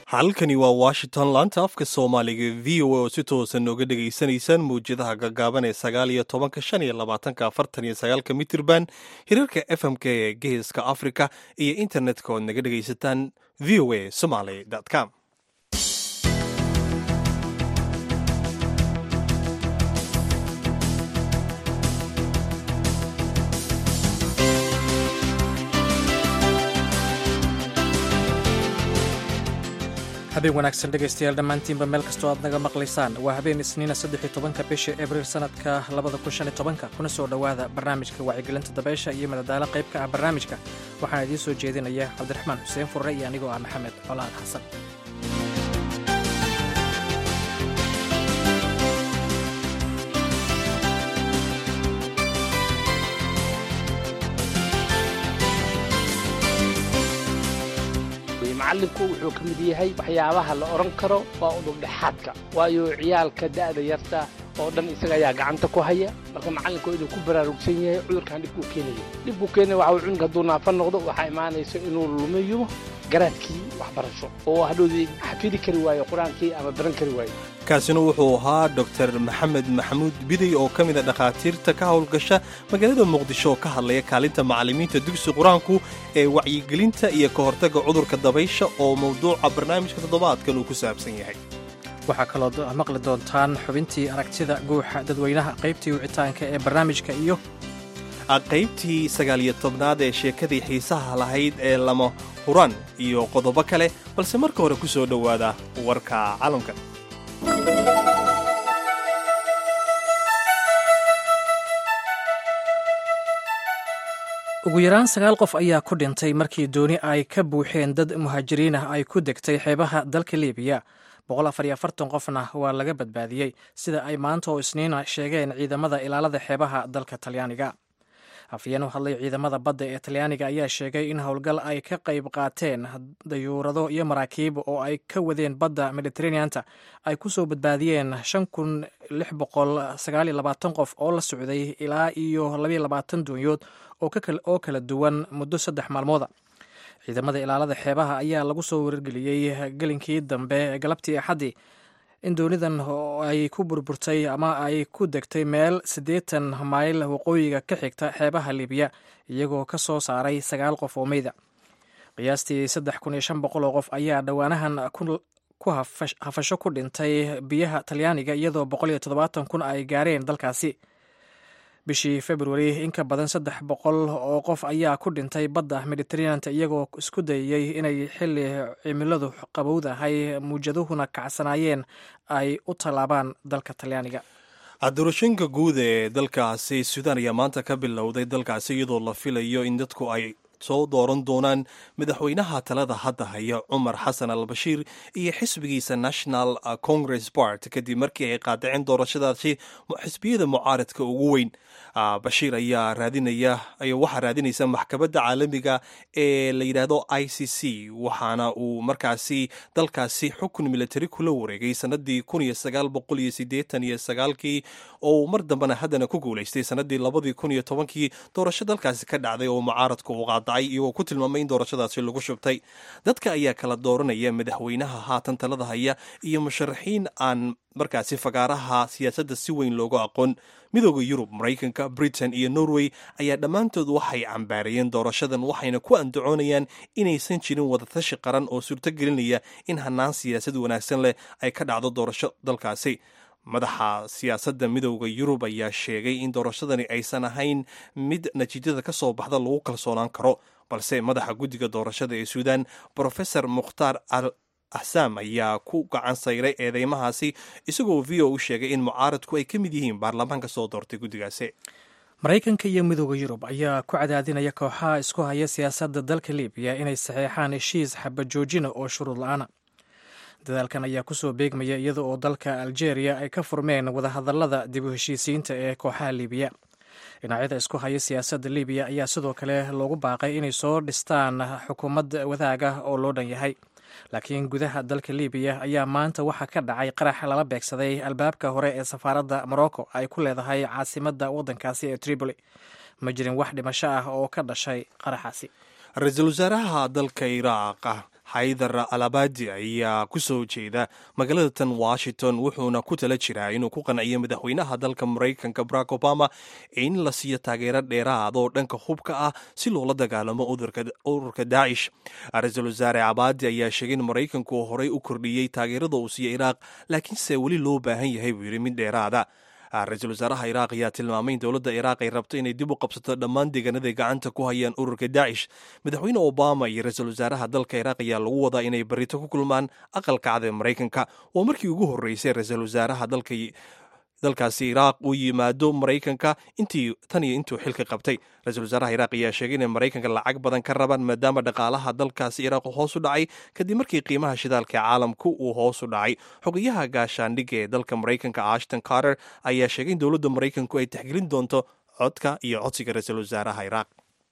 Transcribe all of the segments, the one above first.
halkani waa washington laanta afka soomaaliga v o a oo si toosan nooga dhegaysanaysaan mawjadaha gaggaaban ee sagaal iyo tobanka shan iyo labaatanka afartan iyo sagaalka mitirban hirarka f m k ee geeska africa iyo internetka ood naga dhegaysataan v o a somaly com habeen wanaagsan dhegaystayaal dhammaantiinba meel kastoo aad naga maqlaysaan waa habeen isniina saddex tobanka bisha abriil sanadka labada kun shan iyo tobanka kuna soo dhowaada barnaamijka wacyigelinta dabeysha iyo madadaalo qayb ka ah barnaamijka waxaana idiin soo jeedinaya cabdiraxmaan xuseen furre iyo anigoo ah maxamed colaad xasan macallinku wuxuu ka mid yahay waxyaabaha la odhan karo waa udubdhexaadka waayo ciyaalka da'da yarta oo dhan isaga ayaa gacanta ku haya marka macallinku inuu ku baraarugsan yahay cudurkan dhibkuu keenayo dhibkuu keenaya waxa cunug hadduu naafa noqdo waxaa imaanaysa inuu lumiyo garaadkii waxbarasho oo hadhoodii xafidi kari waayo qur-aankii ama baran kari waayo kaasina wuxuu ahaa dor maxamed maxamuud biday oo ka mida dhakhaatiirta ka howlgasha magaalada muqdisho oo ka hadlaya kaalinta macallimiinta dugsi qur-aanku ee wacyigelinta iyo ka hortagga cudurka dabaysha oo mawduuca barnaamijka toddobaadkan uu ku saabsan yahay waxaa kaloo maqli doontaan xubintii aragtida guuxa dadweynaha qaybtii wicitaanka ee barnaamijka iyo qaybtii sagaaliyo tobnaad ee sheekadii xiisaha lahayd ee lama huran iyo qodobo kale balse marka hore ku soo dhowaada warka caalamka ugu yaraan sagaal qof ayaa ku dhintay markii dooni ay ka buuxeen dad muhaajiriin ah ay ku degtay xeebaha dalka libiya qofna waa laga badbaadiyey sida ay maanta oo isniina sheegeen ciidamada ilaalada xeebaha dalka talyaaniga afyeen u hadlay ciidamada badda ee talyaaniga ayaa sheegay in howlgal ay ka qayb qaateen dayuurado iyo maraakiib oo ay ka wadeen badda mediteraneanta ay ku soo badbaadiyeen qof oo la socday ilaa iyo doonyood oo kala duwan muddo saddex maalmooda ciidamada ilaalada xeebaha ayaa lagu soo wargeliyey gelinkii dambe ee galabtii axaddii in doonidan ay ku burburtay ama ay ku degtay meel siddeetan mayl waqooyiga ka xigta xeebaha libiya iyagoo ka soo saaray sagaal qof oo meyda qiyaastii saddex kun iyo shan boqol oo qof ayaa dhowaanahan ku hafasho ku dhintay biyaha talyaaniga iyadoo boqol iyo toddobaatan kun ay gaareen dalkaasi bishii februari in ka badan saddex boqol oo qof ayaa ku dhintay badda mediteraneanta iyagoo isku dayayey inay xili cimiladu qabowdahay muujaduhuna kacsanaayeen ay u tallaabaan dalka talyaaniga doorashooyinka guud ee dalkaasi suudaan ayaa maanta ka bilowday dalkaasi iyadoo la filayo in dadku ay soo dooran doonaan madaxweynaha talada hadda haya cumar xasan al bashiir iyo xisbigiisa national congress bart kadib markii ay qaadaceen doorashadaasi xisbiyada mucaaradka ugu weyn bashiir ayaa raadinaya waxaa raadinaysa maxkamadda caalamiga ee la yidhaahdo i c c waxaana uu markaasi dalkaasi xukun militari kula wareegay sanadii kun iyo sagaal boqol iyo sideetan iyo sagaalkii oo mar dambena haddana ku guulaystay sanadii labadii kun iyo tobankii doorasho dalkaasi ka dhacday oo mucaaradka uu qaadacay iyagoo ku tilmaamay in doorashadaasi lagu shubtay dadka ayaa kala dooranaya madaxweynaha haatan talada haya iyo musharaxiin aan markaasi fagaaraha siyaasadda si weyn loogu aqoon midooda yurub maraykanka britain iyo norway ayaa dhammaantood waxay cambaarayeen doorashadan waxayna ku andacoonayaan inaysan jirin wadatashi qaran oo suurtogelinaya in hanaan siyaasad wanaagsan leh ay ka dhacdo doorasho dalkaasi madaxa siyaasadda midooda yurub ayaa sheegay in doorashadani aysan ahayn mid natiijada ka soo baxda lagu kalsoonaan karo balse madaxa guddiga doorashada ee suudan brofesor mukhtaar al axsaam ayaa ku gacan sayray eedeymahaasi isagoo v o u sheegay in mucaaradku ay ka mid yihiin baarlamaanka soo doortay guddigaasi maraykanka iyo midooda yurub ayaa ku cadaadinaya kooxaha isku haya siyaasadda dalka libiya inay saxeexaan heshiis xabajoojina oo shuruud la-aana dadaalkan ayaa kusoo beegmaya iyada oo dalka aljeeriya ay ka furmeen wadahadallada dib u heshiisiinta ee kooxaha libiya dhinacyada isku haya siyaasadda libiya ayaa sidoo kale loogu baaqay inay soo dhistaan xukuumad wadaag ah oo loo dhan yahay laakiin gudaha dalka libiya ayaa maanta waxaa ka dhacay qarax lala beegsaday albaabka hore ee safaaradda morocco ay ku leedahay caasimadda waddankaasi ee tripoli ma jirin wax dhimasho ah oo ka dhashay qaraxaasi ra-iisul wasaaraha dalka iraaq haydar alabadi ayaa ku soo jeeda magaalada tan washington wuxuuna ku tala jiraa inuu ku qanciyo madaxweynaha dalka maraykanka barack obama in la siiyo taageero dheeraad oo dhanka hubka ah si loola dagaalamo ururka daacish ra-iisul wasaare cabaadi ayaa sheegay in maraykanku horey u kordhiyey taageerada uu siiyo iraaq laakiinse weli loo baahan yahay buu yidhi mid dheeraada ra-iisul wasaaraha iraaq ayaa tilmaamay in dowladda iraaq ay rabto inay dib u qabsato dhammaan deegaanaday gacanta ku hayaan ururka daacish madaxweyne obama iyo ra-iisul wasaaraha dalka iraaq ayaa lagu wadaa inay barito ku kulmaan aqalka cad ee maraykanka waa markii ugu horreysay ra-iisul wasaaraha dalka dalkaasi iraaq uu yimaado maraykanka intii tan iyo intuu xilka qabtay ra-iisul wasaaraha iraaq ayaa sheegay inay maraykanka lacag badan ka rabaan maadaama dhaqaalaha dalkaasi iraaq hoos u dhacay kadib markii qiimaha shidaalka ee caalamku uu hoos u dhacay xogayaha gaashaandhigga ee dalka maraykanka ashton carter ayaa sheegay in dowladda maraykanku ay taxgelin doonto codka iyo codsiga ra-iisul wasaaraha iraaq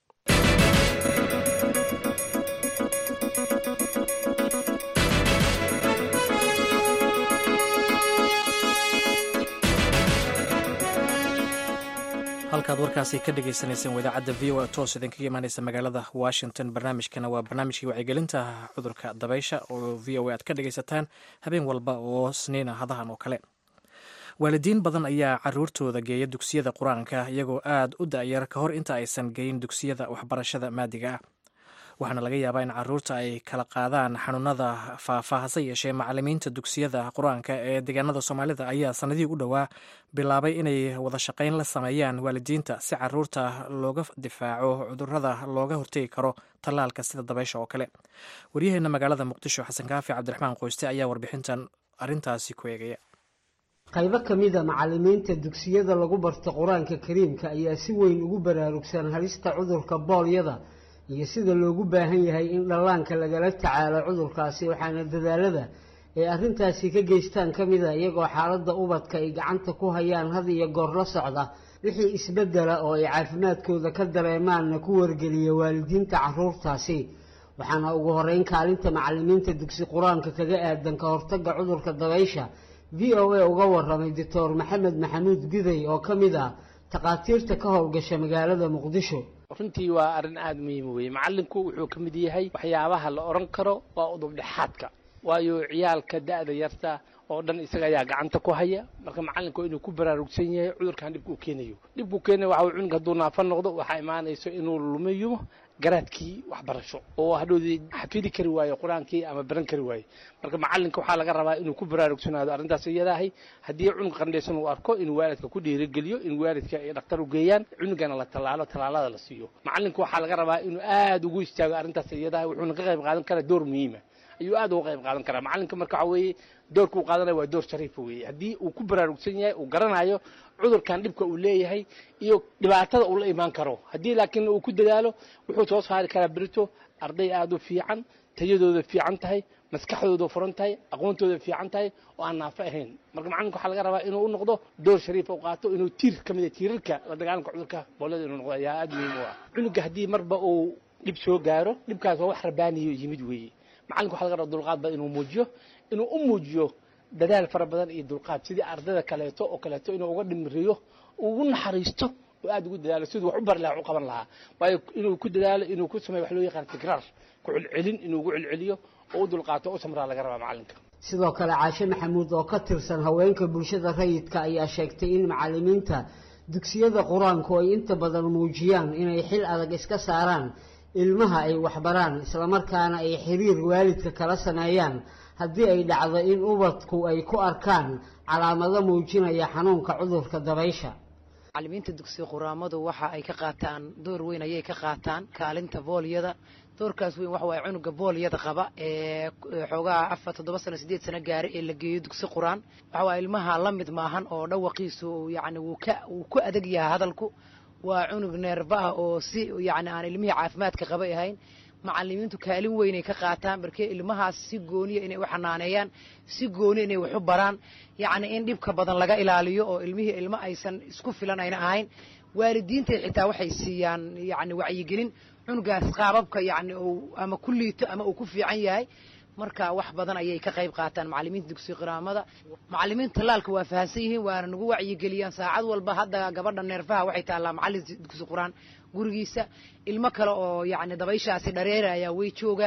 halkaad warkaasi ka dhagaysanayseen wadaacadda v o a toos idinkaga imaaneysa magaalada washington barnaamijkana waa barnaamijkii wacyigelinta cudurka dabaysha oo v o a aad ka dhagaysataan habeen walba oo sniina hadahan oo kale waalidiin badan ayaa caruurtooda geeya dugsiyada qur-aanka iyagoo aad u da-yar ka hor inta aysan geyin dugsiyada waxbarashada maadiga ah waxaana laga yaabaa in caruurta ay kala qaadaan xanuunada faafa hase yeeshee macalimiinta dugsiyada qur-aanka ee deegaanada soomaalida ayaa sanadihii u dhowaa bilaabay inay wada shaqayn la sameeyaan waalidiinta si caruurta looga difaaco cudurada looga hortegi karo tallaalka sida dabaysha oo kale waryaheena magaalada muqdisho xasan kaafi cabdiraxmaan qoyste ayaa warbixintan arintaasi ku eegaya qaybo ka mida macalimiinta dugsiyada lagu barto qur-aanka kariimka ayaa si weyn ugu baraarugsan halista cudurka boolyada iyo sida loogu baahan yahay in dhallaanka lagala tacaalo cudurkaasi waxaana dadaalada ay arrintaasi ka geystaan ka mida iyagoo xaaladda ubadka ay gacanta ku hayaan had iyo goor la socda wixii isbeddela oo ay caafimaadkooda ka dareemaanna ku wargeliya waalidiinta caruurtaasi waxaana ugu horeyn kaalinta macalimiinta dugsi qur-aanka kaga aadan ka hortagga cudurka dabaysha v o a uga waramay doctor maxamed maxamuud guday oo ka mid ah takhaatiirta ka howlgasha magaalada muqdisho runtii waa arrin aada muhiim weeye macallinku wuxuu ka mid yahay waxyaabaha la odhan karo waa udubdhexaadka waayo ciyaalka da-da yarta oo dhan isaga ayaa gacanta ku haya marka macallinka waa inuu ku baraarugsan yahay cudurkan dhibka uu keenayo dhibkuu keenayo waxa cunug hadduu naafa noqdo waxaa imaanayso inuu lumiyo garaadkii waxbarasho oo hadhoodii xafidi kari waayo qur-aankii ama baran kari waayo marka macallinka waxaa laga rabaa inuu ku baraarugsanaado arrintaas iyadaahay haddii cunug qandhaysan uu arko inuu waalidka ku dhiirigeliyo in waalidka ay dhakhtar u geeyaan cunugana la tallaalo tallaalada la siiyo macallinka waxaa laga rabaa inuu aada ugu istaago arrintaas iyadahay wuxuuna ka qayb qaadan karaa door muhiima ayuu aada uga qayb qaadan karaa macallinka marka waxa weeye doorka uu qaadanaya waa door shariifa weeye haddii uu ku baraarugsan yahay uu garanayo cudurkan dhibka uu leeyahay iyo dhibaatada uu la imaan karo haddii laakiin uu ku dadaalo wuxuu soo saari karaa berito arday aada u fiican tayadooda fiican tahay maskaxdooda furan tahay aqoontooda fiican tahay oo aan naafo ahayn marka macallinka waxaa laga rabaa inuu u noqdo door shariifa u qaato inuu tiir ka mid a tiirarka la dagaalanka cudurka boolada inuu noqdo ayaa aada muhiim u ah cunuga haddii marba uu dhib soo gaaro dhibkaas waa wax rabaaniyo yimid weeye macallinka waxa laga rabaa dulqaad badan inuu muujiyo inuu u muujiyo dadaal fara badan iyo dulqaad sidii ardayda kaleeto oo kaleeto inuu uga dhimriyo ugu naxariisto oo aada ugu dadaalo siduu wax u bari lahaa wax u qaban lahaa waayo inuu ku dadaalo inuu ku sameeyo wax loo yaqaan tikraar ku celcelin inuu ugu celceliyo oo u dulqaato u samraa laga rabaa macallinka sidoo kale caashe maxamuud oo ka tirsan haweenka bulshada rayidka ayaa sheegtay in macalimiinta dugsiyada qur-aanku ay inta badan muujiyaan inay xil adag iska saaraan ilmaha ay waxbaraan islamarkaana ay xiriir waalidka kala sameeyaan haddii ay dhacdo in ubadku ay ku arkaan calaamado muujinaya xanuunka cudurka dabaysha macalimiinta dugsiga quraamadu waxa ay ka qaataan door weyn ayay ka qaataan kaalinta boolyada doorkaas weyn waxa waaye cunuga boolyada qaba ee xoogaha afar toddoba sano sideed sano gaara ee la geeyo dugsi qur-aan waxa waaye ilmaha la mid maahan oo dhawaqiisu yacni wuu ka wuu ku adag yahay hadalku waa cunug neerba ah oo si yacni aan ilmihii caafimaadka qabay ahayn macalimiintu kaalin weynay ka qaataan markee ilmahaas si gooniya inay u xanaaneeyaan si gooni inay wax u baraan yacni in dhibka badan laga ilaaliyo oo ilmihii ilmo aysan isku filan ayna ahayn waalidiintay xitaa waxay siiyaan yacni wacyigelin cunugaas qaababka yacni uu ama ku liito ama uu ku fiican yahay marka wax badan ayay ka qayb qaataan macalimiinta dugsiga qiraamada macalimiinta tallaalka waa fahansan yihiin waana nagu wacyigeliyaan saacad walba hadda gabadha neerfaha waxay taallaa macallin dugsi quraan gurigiisa ilmo kale oo yacni dabayshaasi dhareeraya way joogaan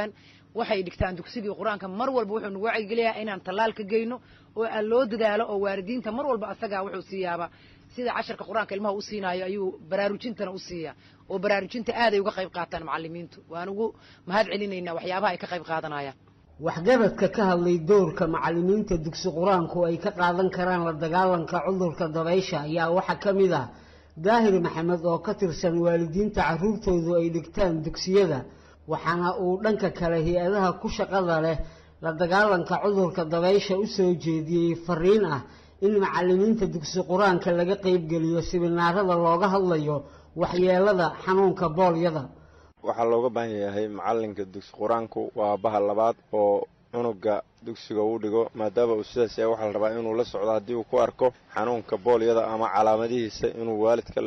waxay dhigtaan dugsigii qur-aanka mar walba wuxuu nagu wacyigeliyaa inaan tallaal ka geyno oo aan loo dadaalo oo waalidiinta mar walba asagaa wuxuu siiyaaba sida casharka qur-aanka ilmaha u siinaayo ayuu baraarujintana u siiyaa oo baraarujinta aaday uga qayb qaataan macalimiintu waan ugu mahad celinaynaa waxyaabaha ay ka qayb qaadanayaan waxgaradka ka hadlay doorka macalimiinta dugsi qur-aanku ay ka qaadan karaan la dagaalanka cudurka dabaysha ayaa waxaa ka mid ah daahir maxamed oo ka tirsan waalidiinta carruurtoodu ay dhigtaan dugsiyada waxaana uu dhanka kale hay-adaha ku shaqada leh la dagaalanka cudurka dabaysha u soo jeediyey fariin ah in macalimiinta dugsi qur-aanka laga qaybgeliyo sibinaarada looga hadlayo waxyeelada xanuunka boolyada waxaa looga baahan yahay macalinka dugsi qur-aanku waa baha labaad oo cunuga dugsiga uu dhigo maadaama uu sidaas yahay waxaa la rabaa inuu la socdo haddii uu ku arko xanuunka boolyada ama calaamadihiisa inuu waalidka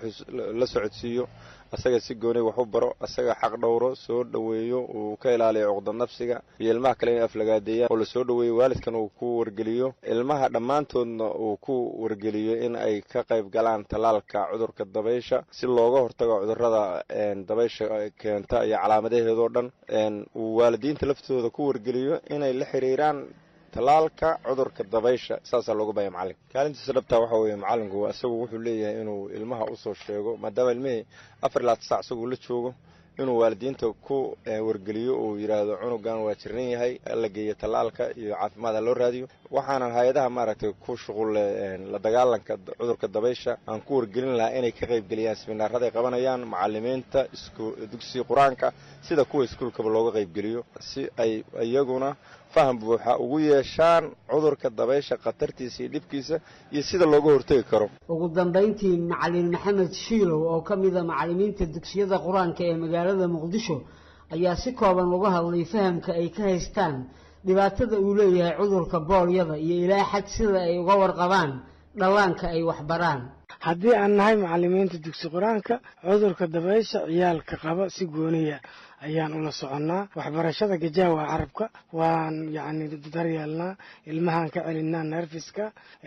la socodsiiyo asaga si gooni wax u baro asaga xaq dhowro soo dhoweeyo uu ka ilaaliyo cuqda nafsiga iyo ilmaha kale in aflagaadeeyaan oo lasoo dhoweeyo waalidkan uu ku wargeliyo ilmaha dhammaantoodna uu ku wargeliyo in ay ka qayb galaan tallaalka cudurka dabaysha si looga hortago cudurada dabaysha keenta iyo calaamadaheedoo dhan uu waalidiinta laftooda ku wargeliyo inay la xiriiraan tallaalka cudurka dabaysha saasaa looga bahaya macalinka kaalintiisa dhabtaa waxaa weeye macalinku isagu wuxuu leeyahay inuu ilmaha usoo sheego maadaama ilmihii afar ilaa tisac isaguu la joogo inuu waalidiinta ku wargeliyo uu yidhaahdo cunugan waa jiran yahay la geeyo tallaalka iyo caafimaadha loo raadiyo waxaanan hay-adaha maaragtay ku shuqulle la dagaalanka cudurka dabaysha aan ku wargelin lahaa inay ka qaybgeliyaan siminaarada ay qabanayaan macalimiinta dugsiga qur-aanka sida kuwa iskuulkaba looga qaybgeliyo si ay iyaguna faham buuxa ugu yeeshaan cudurka dabaysha khatartiisa iyo dhibkiisa iyo sida looga hortegi karo ugu dambayntii macalin maxamed shiilow oo ka mida macalimiinta dugsiyada qur-aanka ee magaalada muqdisho ayaa si kooban uga hadlay fahamka ay ka haystaan dhibaatada uu leeyahay cudurka boolyada iyo ilaa xad sida ay uga warqabaan dhallaanka ay waxbaraan haddii aan nahay macalimiinta dugsi qur-aanka cudurka dabaysha ciyaalka qaba si gooniya ayaan ula soconnaa waxbarashada gajaawa carabka waan yacni daryeelnaa ilmahaan ka celinaa nerfiska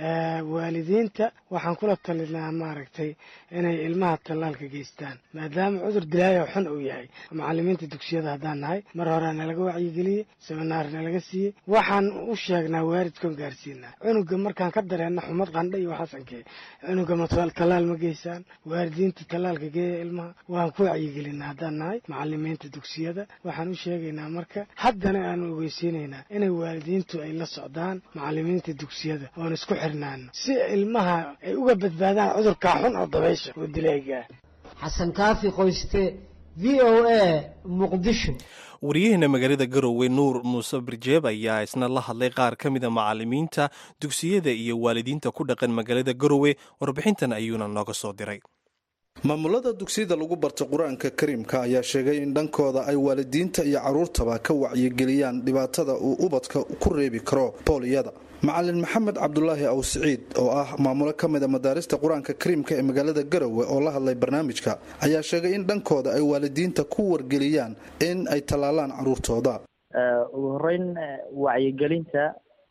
waalidiinta waxaan kula talinaa maaragtay inay ilmaha tallaalka geystaan maadaama cudur dilaayo xun uu yahay macalimiinta dugsiyada haddaan nahay mar horea nalaga wacyigeliyey seminaar nalaga siiyey waxaan u sheegnaa waalidkoon gaarsiinaa cunuga markaan ka dareenna xumad qandha iyo waxaasankee cunuga ma tallaal ma geysaan waalidiinta tallaalka geeya ilmaha waan ku wacyigelinaa haddaan nahay macalimiinta dugsiyada waxaan u sheegaynaa marka haddana aanu ogeysiinaynaa inay waalidiintu ay la socdaan macalimiinta dugsiyada oon isku xirnaano si ilmaha ay uga badbaadaan cudurkaa xun oo dabaysha oo dilaygaa xasan kaafi qoyste v o a muqdisho wariyaheena magaalada garowe nuur muuse birjeeb ayaa isna la hadlay qaar ka mida macalimiinta dugsiyada iyo waalidiinta ku dhaqan magaalada garowe warbixintan ayuuna nooga soo diray maamulada dugsiyada lagu barta qur-aanka kariimka ayaa sheegay in dhankooda ay waalidiinta iyo caruurtaba ka wacyigeliyaan dhibaatada uu ubadka ku reebi karo booliyada macalin maxamed cabdulaahi aw siciid oo ah maamulo ka mid a madaarista qur-aanka kariimka ee magaalada garowe oo la hadlay barnaamijka ayaa sheegay in dhankooda ay waalidiinta ku wargeliyaan in ay tallaalaan caruurtooda ugu horeyn wacyigelinta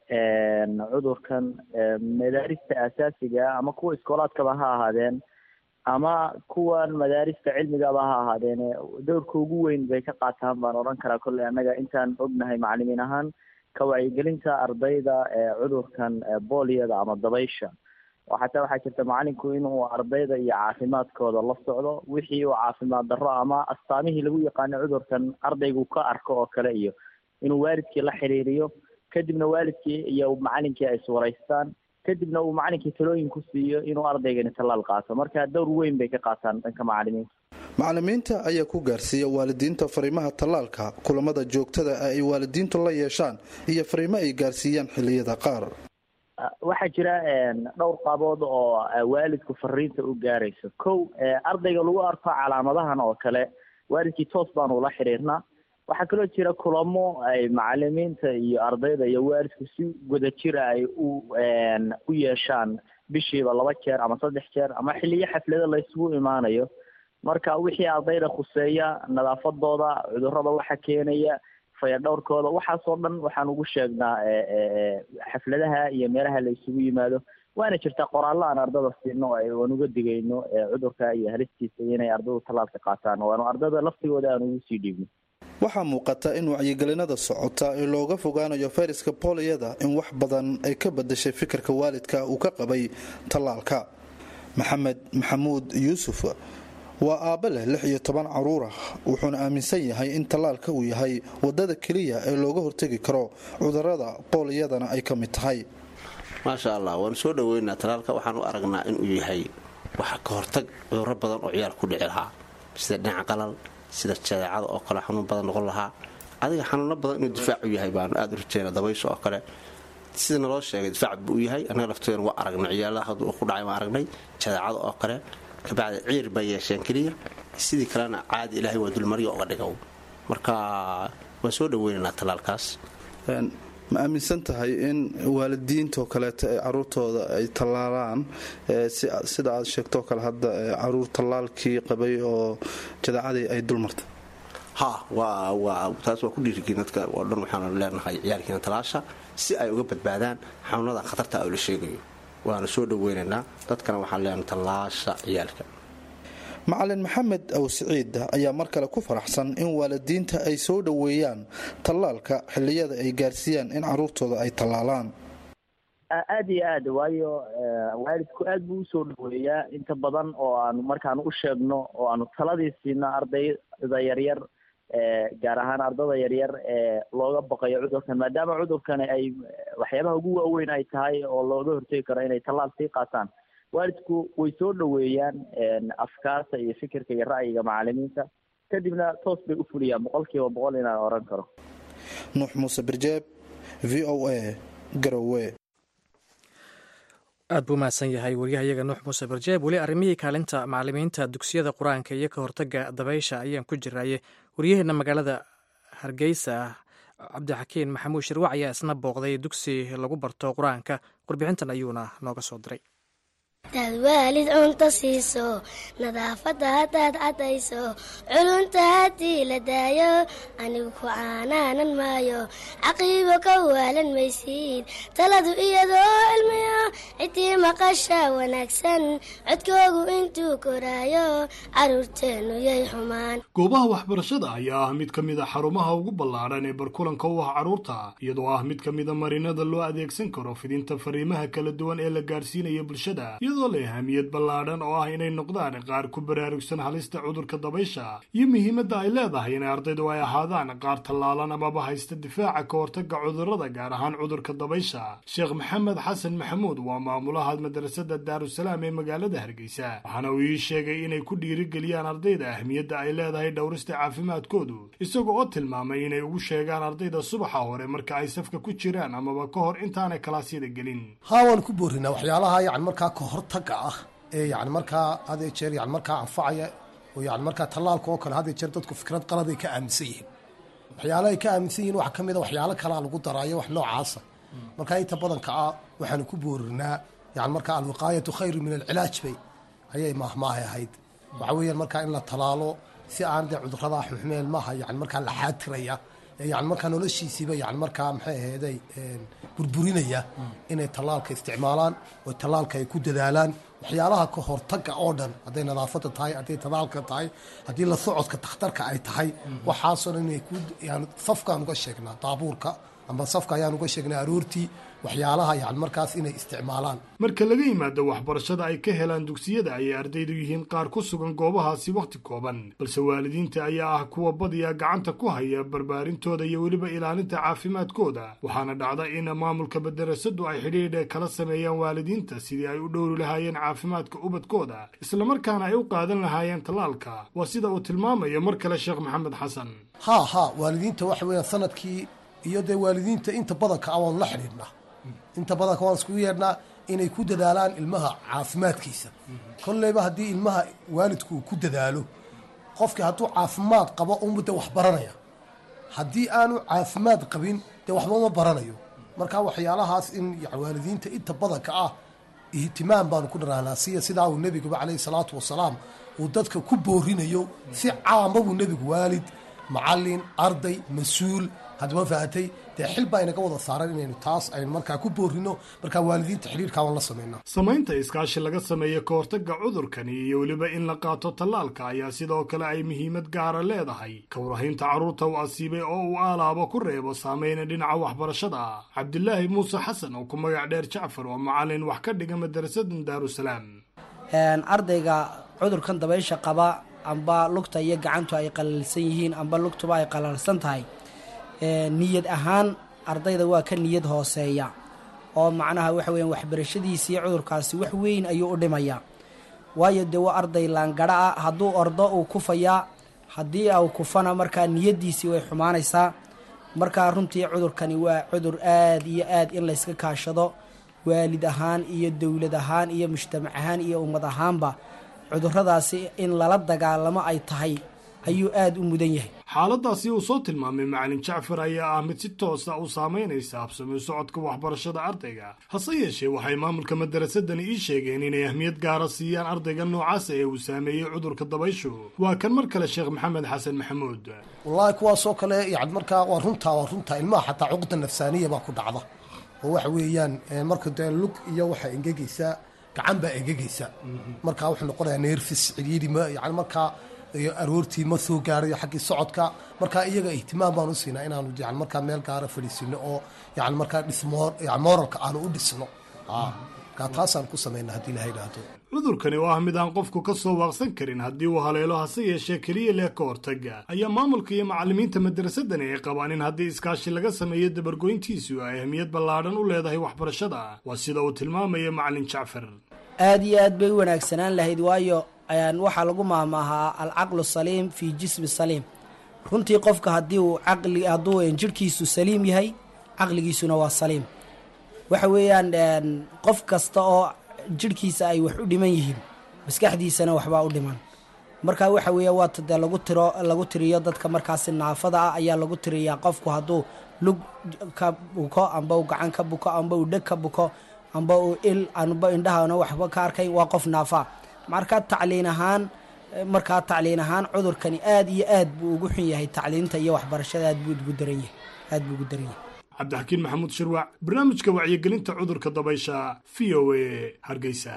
cudurkan madaarista asaasiga ama kuwa iskoolaadkaba ha ahaadeen ama kuwan madaarista cilmigaba ha ahaadeen dowrka ugu weyn bay ka qaataan baan odhan karaa kolley annaga intaan ognahay macalimiin ahaan ka wacyigelinta ardayda cudurkan booliyada ama dabaysha xataa waxaa jirta macalinku inuu ardayda iyo caafimaadkooda la socdo wixii uu caafimaad darro ama astaamihii lagu yaqaano cudurkan ardaygu ka arko oo kale iyo inuu waalidkii la xiriiriyo kadibna waalidkii iyo macalinkii ay iswaraystaan kadibna uu macalinkii talooyin ku siiyo inuu ardaygani tallaal qaato marka dowr weyn bay ka qaataan dhanka macalimiinta macalimiinta ayaa ku gaarsiiya waalidiinta fariimaha tallaalka kulamada joogtada ee ay waalidiintu la yeeshaan iyo fariimo ay gaarsiiyaan xilliyada qaar waxaa jira dhowr qaabood oo waalidku fariinta u gaarayso kow ardayga lagu arko calaamadahan oo kale waalidkii toos baanu ula xiriirnaa waxaa kaloo jira kulamo ay macalimiinta iyo ardayda iyo waalidku si wadajira ay u u yeeshaan bishiiba laba jeer ama saddex jeer ama xiliyo xaflado la isugu imaanayo marka wixii ardayda khuseeya nadaafadooda cudurada waxa keenaya fayadhowrkooda waxaasoo dhan waxaan ugu sheegnaa xafladaha iyo meelaha la isugu yimaado waana jirtaa qoraallo aan ardada siino aan uga digayno cudurka iyo halistiisa inay ardaydu tallaalka qaataan waanu ardada laftigooda aan ugu sii dhiibno waxaa muuqata in wacyigelinada socota ee looga fogaanayo fayraska booliyada in wax badan ay ka badashay fikirka waalidka uu ka qabay tallaalka maxamed maxamuud yuusuf waa aabbe leh lix iyo toban caruur ah wuxuuna aaminsan yahay in tallaalka uu yahay wadada keliya ee looga hortegi karo cudurada booliyadana ay ka mid tahay maasha allah waanu soo dhoweynaa tallaalka waxaan u aragnaa inuu yahay wax ka hortag cuduro badan oo ciyaal ku dhici lahaa sida dhinaca qalal sida jadeecada oo kale xanuun badan noqon lahaa adiga xanuuno badan inuu difaacu yahay baanu aad u rajeyna dabaysha oo kale sida naloo sheegay difaac buu yahay annaga lafteena waa aragnay ciyaalaha hadduu ku dhacay waan aragnay jadeecada oo kale kabacdi ciir bay yeesheen keliya sidii kalena caadi ilaahay waa dulmaryo oga dhigow marka waan soo dhoweynaynaa tallaalkaas ma aaminsan tahay in waalidiintoo kaleeto ay caruurtooda ay tallaalaan sida aad sheegtoo kale hadda caruur tallaalkii qabay oo jadaacadii ay dulmartay ha taas waa ku dhiirigin dadka oo dhan waxaanu leenahay ciyaalkiina talaasha si ay uga badbaadaan xanuunada khatarta oo la sheegayo waana soo dhoweynaynaa dadkana waxaan leenahay tallaasha ciyaalka macalin maxamed aw siciid ayaa mar kale ku faraxsan in waalidiinta ay soo dhoweeyaan tallaalka xilliyada ay gaarsiiyaan in caruurtooda ay tallaalaan aada iyo aad waayo waalidku aad buu usoo dhaweeyaa inta badan oo aanu markaanu u sheegno oo aanu taladii siino ardayda yaryar gaar ahaan ardada yaryar ee looga baqayo cudurkan maadaama cudurkani ay waxyaabaha ugu waaweyn ay tahay oo looga hortegi karo inay tallaal sii qaataan waalidku way soo dhoweeyaan afkaarta iyo fikirka iyo ra'yiga macalimiinta kadibna toos bay u fuliyaan boqol kiiba boqol inaan oran karo nuux muuse birjeeb v o a garowe aad buu mahadsan yahay waryahayaga nuux muuse barjeeb weli arrimihii kaalinta macalimiinta dugsiyada qur-aanka iyo ka hortaga dabaysha ayaan ku jiraaye waryaheena magaalada hargeysa cabdixakiin maxamuud shirwac ayaa isna booqday dugsi lagu barto qur-aanka warbixintan ayuuna nooga soo diray hadaad waalid cunto siiso nadaafadda haddaad caddayso culunta haddii la daayo anigu ku caanaanan maayo caqiibo ka waalan maysiid taladu iyadoo cilmiya ciddii maqasha wanaagsan codkoogu intuu koraayo carruurteennu yay xumaan goobaha waxbarashada ayaa ah mid ka mid a xarumaha ugu ballaadhan ee barkulanka u ah carruurta iyadoo ah mid ka mida marinada loo adeegsan karo fidinta fariimaha kala duwan ee la gaadhsiinaya bulshada iyadoo leh ahamiyad ballaadhan oo ah inay noqdaan qaar ku baraarugsan halista cudurka dabaysha iyo muhiimadda ay leedahay inay ardaydu ay ahaadaan qaar tallaalan amaba haysta difaaca ka hortaga cudurrada gaar ahaan cudurka dabaysha sheekh maxamed xasan maxamuud waa maamulaha madrasada daarusalaam ee magaalada hargeysa waxaana uu ii sheegay inay ku dhiirigeliyaan ardayda ahmiyadda ay leedahay dhowrista caafimaadkoodu isaga oo tilmaamay inay ugu sheegaan ardayda subaxa hore marka ay safka ku jiraan amaba ka hor intaanay kalaasyada gelin haa waan ku boorinaa waxyaalaha yani markaa ka hortaga ah ee yani markaa had ee jeer yani markaa anfacaya oo yani markaa tallaalka oo kale had ee jeer dadku fikrad qaladay ka aaminsan yihiin waxyaalaha ay ka aaminsan yihiin waxaa ka mid a waxyaalo kalaa lagu daraayo wax noocaasa markaa inta badanka ah waxaanu ku boorinaa yani markaa alwiqaayatu khayru min alcilaaj bay ayay maahmaahay ahayd waxa weeyaan markaa in la talaalo si aan dee cuduradaa xumxumeen maaha yani markaa la xaatiraya yani markaa noloshiisiiba yani markaa maxay aheeday burburinaya inay tallaalka isticmaalaan oo tallaalka ay ku dadaalaan waxyaalaha ka hortaga oo dhan hadday nadaafadda tahay hadday tallaalka tahay haddii la socodka takhtarka ay tahay waxaasoo dhan inay ku yani safkaan uga sheegnaa daabuurka ama safka ayaan uga sheegnay aroortii waxyaalaha yani markaas inay isticmaalaan marka laga yimaado waxbarashada ay ka helaan dugsiyada ayay ardaydu yihiin qaar ku sugan goobahaasi wakhti kooban balse waalidiinta ayaa ah kuwa badiya gacanta ku haya barbaarintooda iyo weliba ilaalinta caafimaadkooda waxaana dhacda in maamulka madarasadu ay xidhiidha kala sameeyaan waalidiinta sidii ay u dhowri lahaayeen caafimaadka ubadkooda islamarkaana ay u qaadan lahaayeen tallaalka waa sida uu tilmaamayo mar kale sheekh maxamed xasan haa haa waalidiinta waxa weeyaan sanadkii iyo dee waalidiinta inta badanka ah waanu la xidhiidhnaa inta badanka waan iskugu yeedhnaa inay ku dadaalaan ilmaha caafimaadkiisa kolleyba haddii ilmaha waalidku uu ku dadaalo qofkii hadduu caafimaad qabo unbu dee wax baranaya haddii aanu caafimaad qabin dee waxba ma baranayo marka waxyaalahaas in waalidiinta inta badanka ah ihtimaam baanu ku dhanaanaa siya sidaa uu nebiguba calayhi salaatu wasalaam uu dadka ku boorinayo si caama buu nebigu waalid macallin arday mas-uul haddaba fahatay dee xil baa inaga wada saaran inaynu taas aynu markaa ku boorino markaa waalidiinta xidhiirkaa waan la sameynaa samaynta iskaashi laga sameeyo ka hortagga cudurkani iyo weliba in la qaato tallaalka ayaa sidoo kale ay muhiimad gaara leedahay kawrahaynta carruurta u asiibay oo uu aalaabo ku reebo saameyna dhinaca waxbarashada ah cabdilaahi muuse xasan oo ku magac dheer jacfar waa macallin wax ka dhiga madarasadan daarusalaam ardayga cudurkan dabaysha qaba amba lugta iyo gacantu ay qalalsan yihiin amba lugtuba ay qalalsan tahay niyad ahaan ardayda waa ka niyad hooseeya oo macnaha waxa weyan waxbarashadiisii cudurkaasi wax weyn ayuu u dhimayaa waayo dee waa arday laangara ah hadduu ordo uu kufayaa haddii au kufana markaa niyaddiisii way xumaanaysaa markaa runtii cudurkani waa cudur aad iyo aad in layska kaashado waalid ahaan iyo dowlad ahaan iyo mujtamac ahaan iyo ummad ahaanba cuduradaasi in lala dagaalamo ay tahay ayuu aada u mudan yahay xaaladaasi uu soo tilmaamay macalin jacfar ayaa ah mid si toosa u saamaynaysa habsami socodka waxbarashada ardayga hase yeeshee waxay maamulka madarasadani ii sheegeen inay ahmiyad gaara siiyaan ardayga noocaasa ee uu saameeyey cudurka dabayshu waa kan mar kale sheekh maxamed xasan maxamuud wallaahi kuwaasoo kale yani markaa waa runtaa waa runtaa ilmaha xataa cuqda nafsaaniya baa ku dhacda oo waxa weeyaan marka dee lug iyo waxaa engegaysaa gacan baa engegaysa markaa wuxuu noqonayaa neerfis cidhiidhima yani markaa aroortii ma soo gaarayo xaggii socodka markaa iyaga ihtimaam baan u siinaa inaanu yani markaa meel gaara fadhiisino oo yani markaa dhismo yani moralka aanu u dhisno markaa taasaan ku samayna haddii ilaha idhaahdo cudurkani oo ah mid aan qofku ka soo waaqsan karin haddii uu haleelo hase yeeshee keliya leh ka hortaga ayaa maamulka iyo macallimiinta madarasadani ay qabaan in haddii iskaashi laga sameeyo dabargoyntiisu ay ahmiyad ballaadhan u leedahay waxbarashada waa sida uu tilmaamaya macallin jacfar aada iyo aad bay u wanaagsanaan lahayd waayo waxaa lagu maahmaahaa alcaqlu saliim fii jismi saliim runtii qofka haddii uu caqli hadduu jirhkiisu saliim yahay caqligiisuna waa saliim waxa weeyaan qof kasta oo jirhkiisa ay wax u dhiman yihiin maskaxdiisana waxbaa u dhiman marka waxa weeya waata dee lagu tiro lagu tiriyo dadka markaasi naafada ah ayaa lagu tiriyaa qofku hadduu lug ka buko amba uu gacan ka buko amba uu dheg ka buko amba uu il amba indhahana waxba ka arkay waa qof naafa markaa tacliin ahaan markaa tacliin ahaan cudurkani aad iyo aad buu ugu xun yahay tacliinta iyo waxbarashada aad buu ugu daran yahay aad buu ugu daran yahay cabdixakiin maxamuud shirwac barnaamijka wacyigelinta cudurka dabaysha v o a hargeysa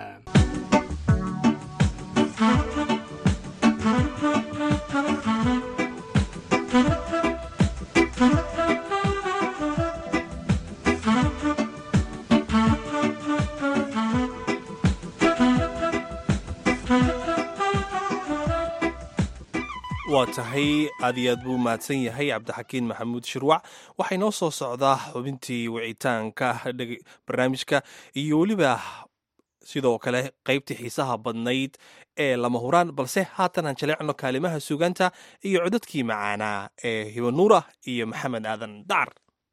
waa tahay aad iyo aad buu mahadsan yahay cabdixakiin maxamuud shirwac waxay noo soo socdaa xubintii wicitaanka barnaamijka iyo weliba sidoo kale qaybtii xiisaha badnayd ee lama huraan balse haatan aan jaleecno kaalimaha sugaanta iyo codadkii macaanaa ee hibanuura iyo maxamed aadan dacar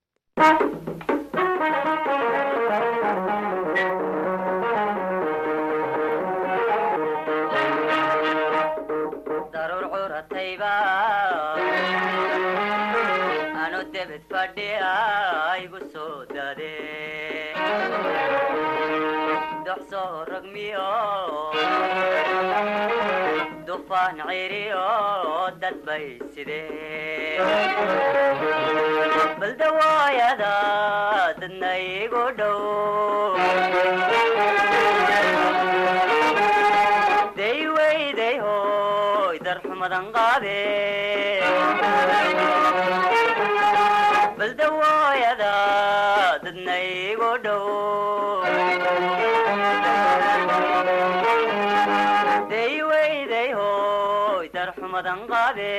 anu debed fadhiya igu soo dade doxsoo ragmiyo dufaan ciriyo dad bay sidee baldawaayada dadna igu dhow dayweyday hoy darxumadan qaade baldawaayada dadna igu dhow dayweyday hoy darxumadan qaade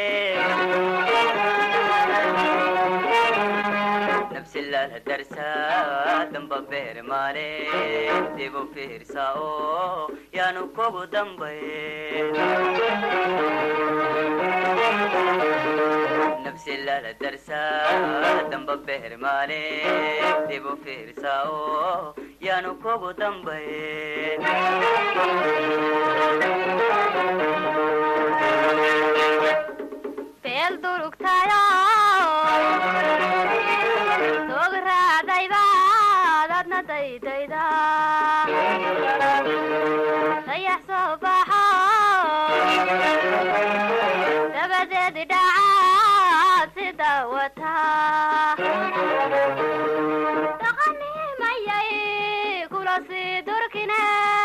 nafsilala darsa damba beer maale dibu fiirsa oo yaanu kugu dambay nafsilala darsa damba beer maale dibu fiirsa oo yaanu kugu dambay beel durugtayo tog raacdayda dadna daydayda dayax soo baxo dabadeedi dhacaad sida wataa dhaqanimayay kula sii durkine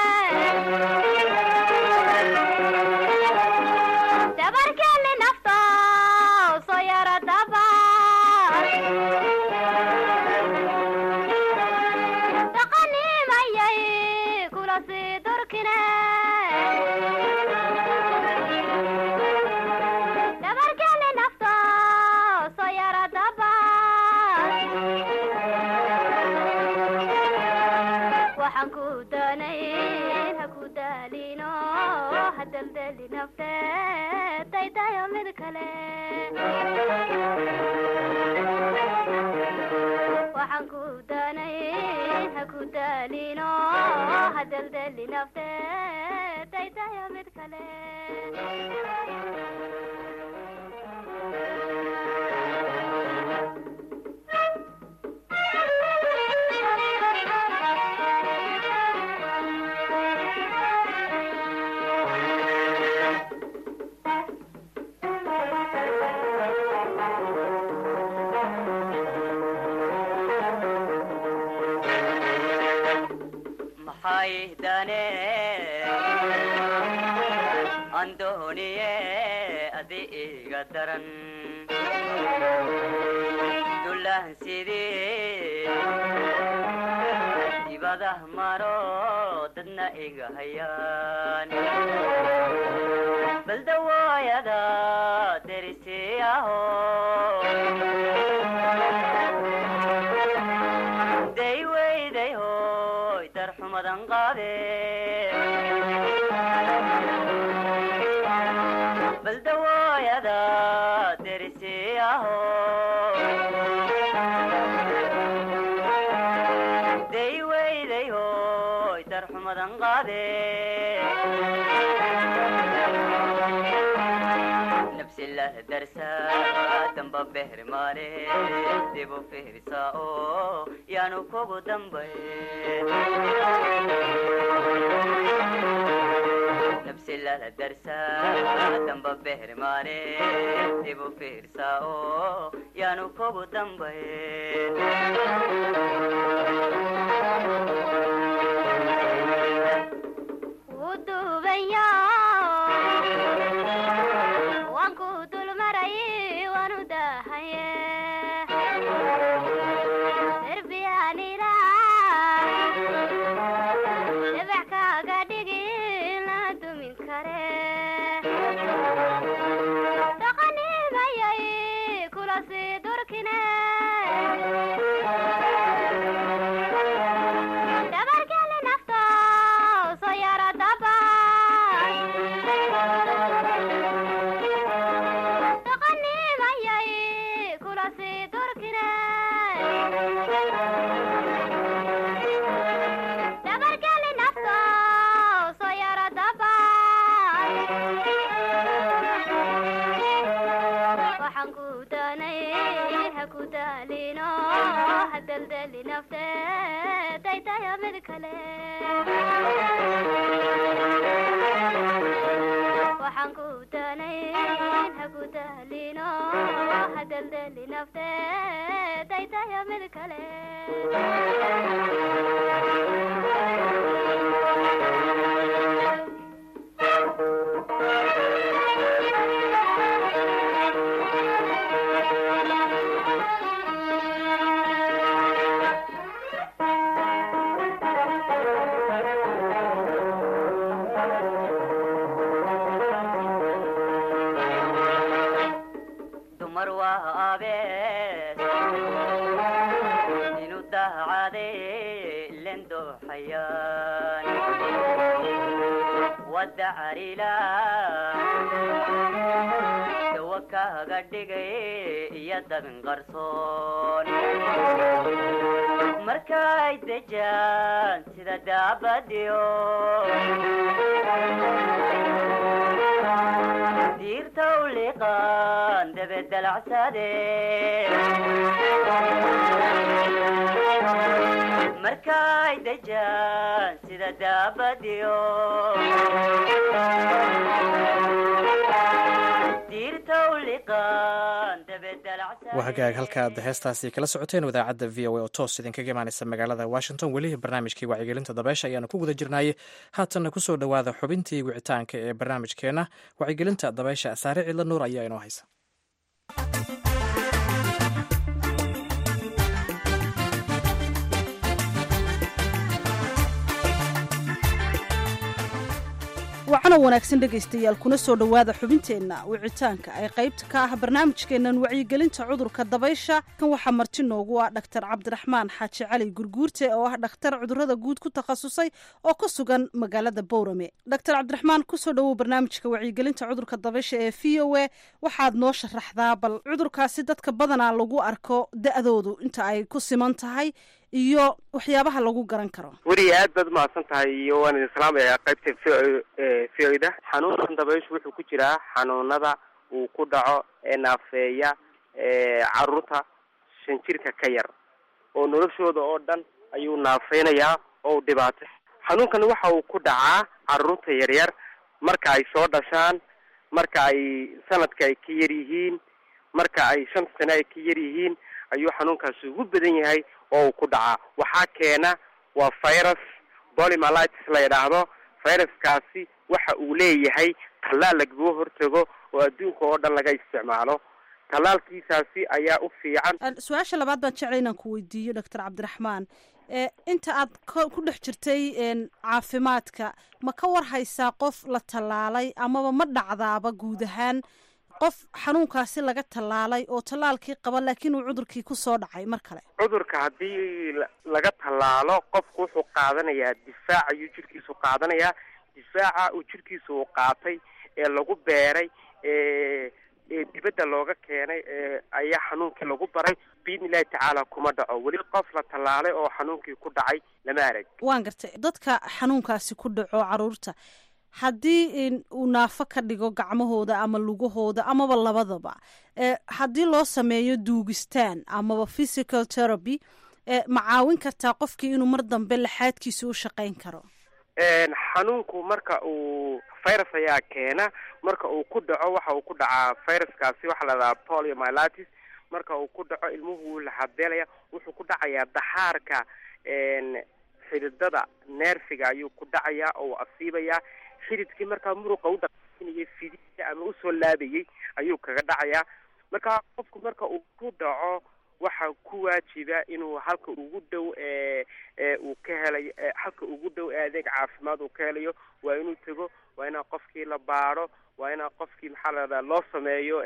dabarkeeni nafta soo yara daba dhaqanimayay kula sii durkine dabarkeeni nafta soo yara daba waxaan ku danayn ha ku daalino ha daldali nafteed daydayo mid kale waxaan ku danayn ha ku daalino ha daldali nafteed daydayo mid kale maxay dane andooniye adi iga daran dulaan sidii dibadah maro dadna iga hayaan baldawooyada derisiyaho day weyday hoy darxumadan qaade baldawooyada derisiyaho day weyday hoy darxumadan qaade nafsi lah darsa damba behrmaane dibu fihrisa oo yaanu kugu dambay nafsi lah darsa damba behrmaane dibu fihrisa oo yaanu kugu dambay wuu duubanya waan ku dulmaray waanu dahaye derbiyaanila dhibac kaaga dhigi la dumin kare dhaqanimayay kula sii durkine dhabarkeli nafta soo yara daba dhaqanimayay kula sii durkine dhabarkeli nafta soo yara daba waxaan ku danayn ha ku daalino ha daldali nafteed daydayo mid kale waxaan ku danayn ha ku daalino ha daldali nafteed daydayo mid kale dumar waa abees inu dahacade len dooxayaan wadda carila dawa kaaga dhigay iyo dabin qarsoon markay dejaan sida daabadiyo diirta u liqaan dabedalacsade markay dejaan sida daabadiyo diirta u liqaan waa hagaag halkaad heestaasi kala socoteen idaacadda v o a oo toos idinkaga imaaneysa magaalada washington weli barnaamijkii wacyigelinta dabeesha ayaanu ku guda jirnaaye haatanna kusoo dhowaada xubintii wicitaanka ee barnaamijkeena wacyigelinta dabeesha saare cidla nuur ayaa inoo haysa wacana wanaagsan dhegaystayaal kuna soo dhowaada xubinteenna wicitaanka ee qaybta ka ah barnaamijkeennan wacyigelinta cudurka dabaysha kan waxaa marti noogu ah dhaktar cabdiraxmaan xaaji cali gurguurte oo ah dhakhtar cudurada guud ku takhasusay oo ka sugan magaalada bowrame dhaktar cabdiraxmaan kusoo dhowow barnaamijka wacyigelinta cudurka dabaysha ee v o a waxaad noo sharaxdaa bal cudurkaasi dadka badanaa lagu arko da-doodu inta ay ku siman tahay iyo waxyaabaha lagu garan karo weri aad baad umahadsan tahay iyo waan idin salaamayaa qaybta v o da xanuunkan dabayshu wuxuu ku jiraa xanuunada uu ku dhaco ee naafeeya caruurta shan jirka ka yar oo noloshooda oo dhan ayuu naafeynayaa oo dhibaatay xanuunkani waxa uu ku dhacaa caruurta yaryar marka ay soo dhashaan marka ay sanadka ay ka yar yihiin marka ay shan sane ay ka yar yihiin ayuu xanuunkaasi ugu badan yahay oo uu ku dhacaa waxaa keena waa virus polymalitis la yidhaahdo viruskaasi waxa uu leeyahay tallaal lagaga hortago oo adduunka oo dhan laga isticmaalo tallaalkiisaasi ayaa u fiican su-aasha labaad baan jeclay inaan ku weydiiyo doctor cabdiraxmaan inta aad ku dhex jirtay caafimaadka ma ka war haysaa qof la tallaalay amaba ma dhacdaaba guud ahaan qof xanuunkaasi laga tallaalay oo tallaalkii qaba laakiin uu cudurkii kusoo dhacay mar kale cudurka haddii laga tallaalo qofku wuxuu qaadanayaa difaac ayuu jirkiisu qaadanayaa difaaca uu jirkiisa uu qaatay ee lagu beeray ee ee dibadda looga keenay ee ayaa xanuunkii lagu baray biidni illahi tacaala kuma dhaco weli qof la tallaalay oo xanuunkii ku dhacay lama arag waan gartay dadka xanuunkaasi ku dhaco caruurta haddii uu naafo ka dhigo gacmahooda ama lugahooda amaba labadaba haddii loo sameeyo duugistaan amaba physical therapy ma caawin kartaa qofkii inuu mar dambe laxaadkiisa u shaqayn karo xanuunku marka uu virus ayaa keena marka uu ku dhaco waxa uu ku dhacaa viruskaasi waxaa la dhahaa poliomyelitis marka uu ku dhaco ilmuhu wuu laxabeelaya wuxuu ku dhacayaa daxaarka xididada neerfiga ayuu ku dhacayaa oo uu asiibayaa xididkii markaa muruqa u dhaqaajinayay fidida ama usoo laabayay ayuu kaga dhacayaa marka qofku marka uu ku dhaco waxaa ku waajiba inuu halka ugu dhow ee uu ka helayo halka ugu dhow ee adeeg caafimaad uu ka helayo waa inuu tego waa inaa qofkii la baadho waa inaa qofkii maxaa la dhahdaa loo sameeyo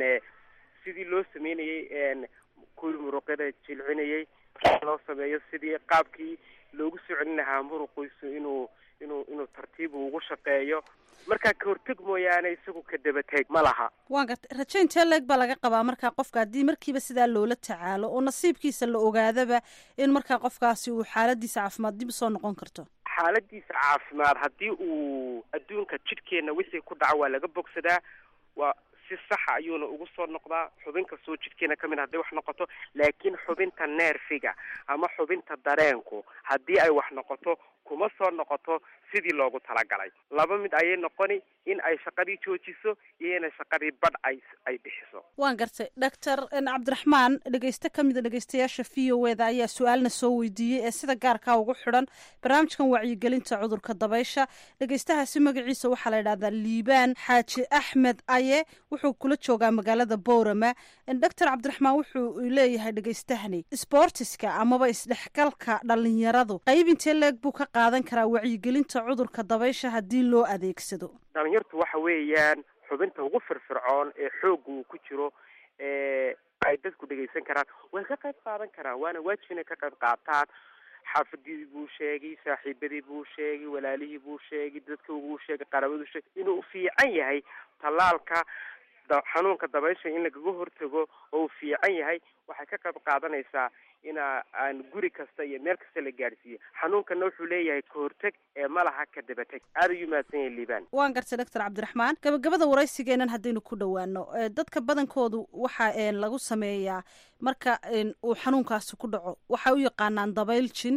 sidii loo sameynayay kuwii muruqyada jilcinayay loo sameeyo sidii qaabkii loogu soo celin lahaa muruqiisu inuu inuu inuu tartiibu ugu shaqeeyo markaa ka horteg mooyaane isagu ka dabateeg ma laha waan gartay rajo intee leeg baa laga qabaa markaa qofka haddii markiiba sidaa loola tacaalo oo nasiibkiisa la ogaadaba in markaa qofkaasi uu xaaladiisa caafimaad dib usoo noqon karto xaaladiisa caafimaad haddii uu adduunka jidhkeenna wixii ku dhaco waa laga bogsadaa waa si saxa ayuuna ugu soo noqdaa xubin kastoo jidhkeena ka mid hadday wax noqoto laakiin xubinta neerfiga ama xubinta dareenku haddii ay wax noqoto kuma soo noqoto sidii loogu talagalay laba mid ayay noqoni in ay shaqadii joojiso iyo inay shaqadii badh ay ay bixiso waan gartay doctor cabdiraxmaan dhegeyste ka mida dhegeystayaasha v o eda ayaa su-aalna soo weydiiyey ee sida gaarkaa ugu xidhan barnaamijkan wacyigelinta cudurka dabaysha dhegeystahaasi magaciisa waxaa la yidhahdaa liibaan xaaji axmed aye wuxuu kula joogaa magaalada boorama doctor cabdiraxmaan wuxuu leeyahay dhegeystahani sbortiska amaba isdhexgalka dhalinyaradu qayb intee leeg buu ka qaadan karaa wacyigelinta cudurka dabaysha haddii loo adeegsado dhalinyartu waxa weeyaan xubinta ugu firfircoon ee xoogga uu ku jiro ee ay dadku dhegaysan karaan way ka qayb qaadan karaan waana waajib inay ka qayb qaataan xaafadii buu sheegay saaxiibadii buu sheegay walaalihii buu sheegay dadka uguu sheegay qarabaduu sheegay inuu fiican yahay tallaalka xanuunka dabaysha in lagaga hortago oo uu fiican yahay waxay ka qayb qaadanaysaa ina aan guri kasta iyo meel kasta la gaadhsiiyo xanuunkana wuxuu leeyahay ka horteg ee malaha ka dabateg aada ayuu mahadsan yahay liibaan waan gartay doctor cabdiraxmaan gabagabada waraysigeenan haddaynu ku dhowaano dadka badankoodu waxa lagu sameeyaa marka uu xanuunkaasi ku dhaco waxay u yaqaanaan dabayl jin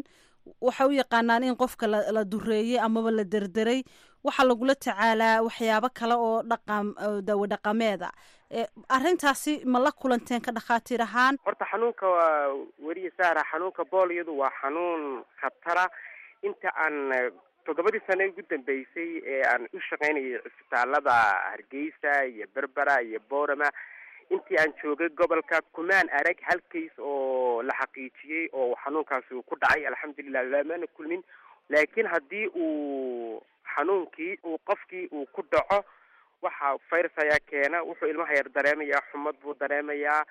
waxay u yaqaanaan in qofka la dureeyey amaba la derderay waxaa lagula tacaalaa waxyaabo kale oo dhaqan dawo dhaqameeda arrintaasi ma la kulanteen ka dhakhaatiir ahaan horta xanuunka waa weriye saara xanuunka booliyadu waa xanuun khatara inta aan toddobadii sane ugu dambeysay ee aan u shaqaynayay cisbitaalada hargeysa iyo berbera iyo boorama intii aan joogay gobolka kumaan arag hal kays oo la xaqiijiyey oo xanuunkaasi uu ku dhacay alxamdulilah lamana kulmin laakiin haddii uu xanuunkii uu qofkii uu ku dhaco waxa virus ayaa keena wuxuu ilmaha yar dareemayaa xumad buu dareemayaa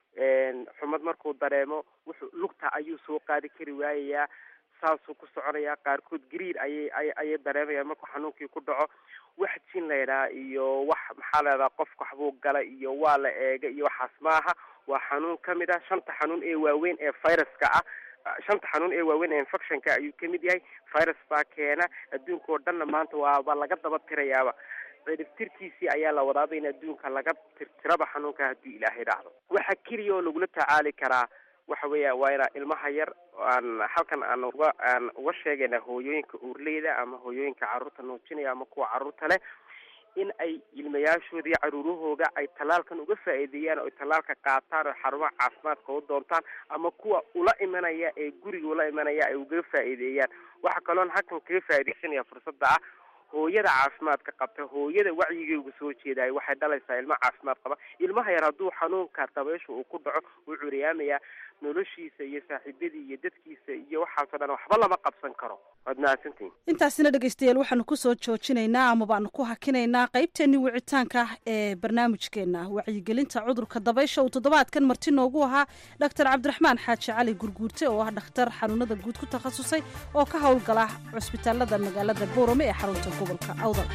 xumad markuu dareemo wuxuu lugta ayuu soo qaadi kari waayayaa saasuu ku soconayaa qaarkood gariir ayay ay ayay dareemayaan markuu xanuunkii ku dhaco wax jin laydhaha iyo wax maxaa leedaha qofka waxbuu gala iyo waa la eega iyo waxaas maaha waa xanuun kamid ah shanta xanuun ee waaweyn ee viruska ah shanta xanuun ee waaweyn ee infectionka ayuu kamid yahay virus baa keena adduunka oo dhanna maanta waaba laga daba tirayaaba ciribtirkiisii ayaa la wadaaba in adduunka laga tirtiraba xanuunka haddii ilaahay dhacdo waxa keliya oo lagula tacaali karaa waxa weeya waa ina ilmaha yar aan halkan aan uga aan uga sheegayna hooyooyinka uurleyda ama hooyooyinka carruurta nuujinaya ama kuwa carruurta leh in ay ilmayaashooda iyo caruurahooga ay tallaalkan uga faa'iideeyaan oo ay tallaalka qaataan oo xarumaha caafimaadka u doontaan ama kuwa ula imanaya ee guriga ula imanaya ay uga faa'iideeyaan waxa kaloon halkan kaga faa'iidaysanaya fursadda ah hooyada caafimaadka qabta hooyada wacyigeyga soo jeedayo waxay dhalaysaa ilma caafimaad qaba ilmaha yar hadduu xanuunka dabaysha uu ku dhaco wuu curiyaamayaa noloshiisa iyo saaxiibadii iyo dadkiisa iyo waxaasoo dhan waxba lama qabsan karo waad mahadsantihin intaasina dhegeystayaal waxaanu kusoo joojinaynaa ama baanu ku hakinaynaa qaybteennii wicitaanka ah ee barnaamijkeena wacyigelinta cudurka dabaysha uu toddobaadkan marti noogu ahaa dhaktar cabdiraxmaan xaaji cali gurguurte oo ah dhakhtar xanuunada guud ku takhasusay oo ka howlgala cusbitaalada magaalada boorame ee xarunta gobolka awdal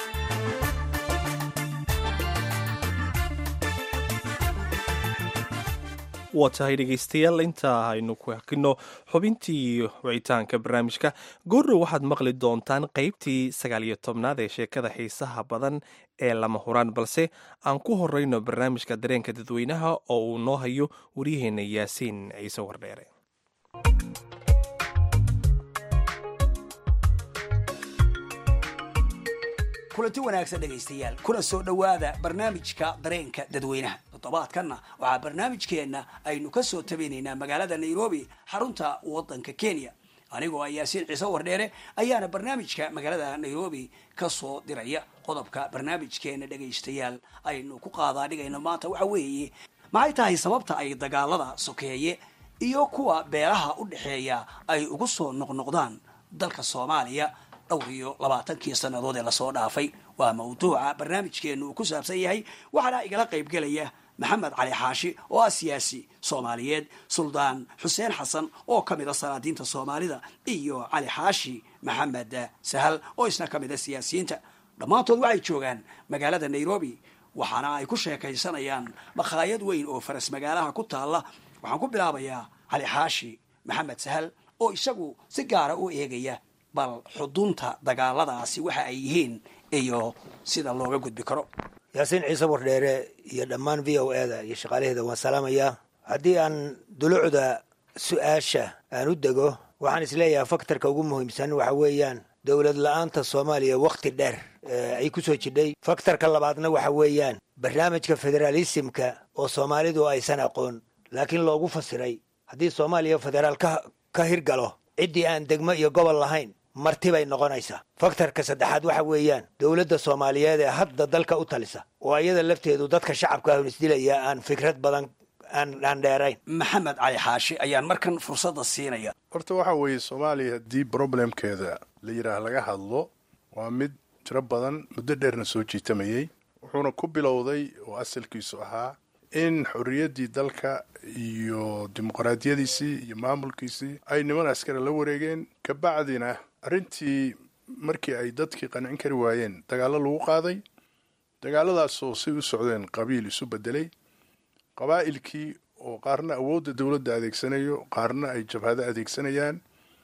waa tahay dhegaystayaal intaa aynu ku hakino xubintii wicitaanka barnaamijka goorrow waxaad maqli doontaan qaybtii sagaal iyo tobnaad ee sheekada xiisaha badan ee lama huraan balse aan ku horeyno barnaamijka dareenka dadweynaha oo uu noo hayo waryaheena yaasiin ciise wardheere kulanti wanaagsan dhegaystayaal kuna soo dhowaada barnaamijka dareenka dadweynaha toddobaadkanna waxaa barnaamijkeenna aynu ka soo tabinaynaa magaalada nairobi xarunta waddanka kenya anigoo ah yaasiin ciise wardheere ayaana barnaamijka magaalada nairobi ka soo diraya qodobka barnaamijkeena dhegaystayaal aynu ku qaadaa dhigayno maanta waxa weeye maxay tahay sababta ay dagaalada sokeeye iyo kuwa beelaha u dhexeeya ay ugu soo noqnoqdaan dalka soomaaliya dhowr iyo labaatankii sannadood ee lasoo dhaafay waa mawduuca barnaamijkeenu uu ku saabsan yahay waxaana igala qaybgelaya maxamed cali xaashi oo ah siyaasi soomaaliyeed suldaan xuseen xasan oo ka mid a sanaadiinta soomaalida iyo cali xaashi maxamed sahal oo isna ka mid a siyaasiyiinta dhammaantood waxay joogaan magaalada nairobi waxaana ay ku sheekaysanayaan makhaayad weyn oo faras magaalaha ku taalla waxaan ku bilaabayaa cali xaashi maxamed sahal oo isagu si gaara u eegaya bal xudunta dagaaladaasi waxa ay yihiin iyo sida looga gudbi karo yaasiin ciise wardheere iyo dhammaan v o e da iyo shaqaalaheeda waan salaamayaa haddii aan dulucda su-aasha aan u dego waxaan isleeyahay faktorka ugu muhiimsan waxa weeyaan dowlad la-aanta soomaaliya wakhti dheer ay ku soo jidhay faktorka labaadna waxa weeyaan barnaamijka federaalisimka oo soomaalidu aysan aqoon laakiin loogu fasiray haddii soomaaliya federaal ka hirgalo ciddii aan degmo iyo gobol lahayn marti bay noqonaysaa faktorka saddexaad waxa weeyaan dowladda soomaaliyeed ee hadda dalka u talisa oo ayada lafteedu dadka shacabka ahun isdilaya aan fikrad badan aan dheerayn maxamed cali xaashi ayaan markan fursadda siinaya horta waxa weeye soomaaliya haddii problemkeeda la yidhaah laga hadlo waa mid tiro badan muddo dheerna soo jiitamayey wuxuuna ku bilowday oo asalkiisu ahaa in xorriyaddii dalka iyo dimuqraadiyadiisii iyo maamulkiisii ay niman askari la wareegeen kabacdina arrintii markii ay dadkii qancin kari waayeen dagaallo lagu qaaday dagaaladaasoo say u socdeen qabiil isu bedelay qabaa'ilkii oo qaarna awoodda dowladda adeegsanayo qaarna ay jabhado adeegsanayaan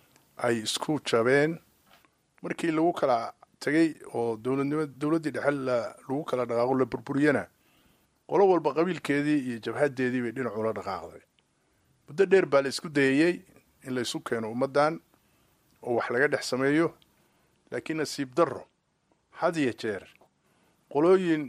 ay isku jabeen markii lagu kala tegay oo dowladnimo dowladdii dhexe lagu kala dhaqaaqo la burburiyana qolo walba qabiilkeedii iyo jabhadeedii bay dhinacula dhaqaaqday muddo dheer baa la isku dayayey in laysu keeno ummaddan oo wax laga dhex sameeyo laakiin nasiib darro had iyo jeer qolooyin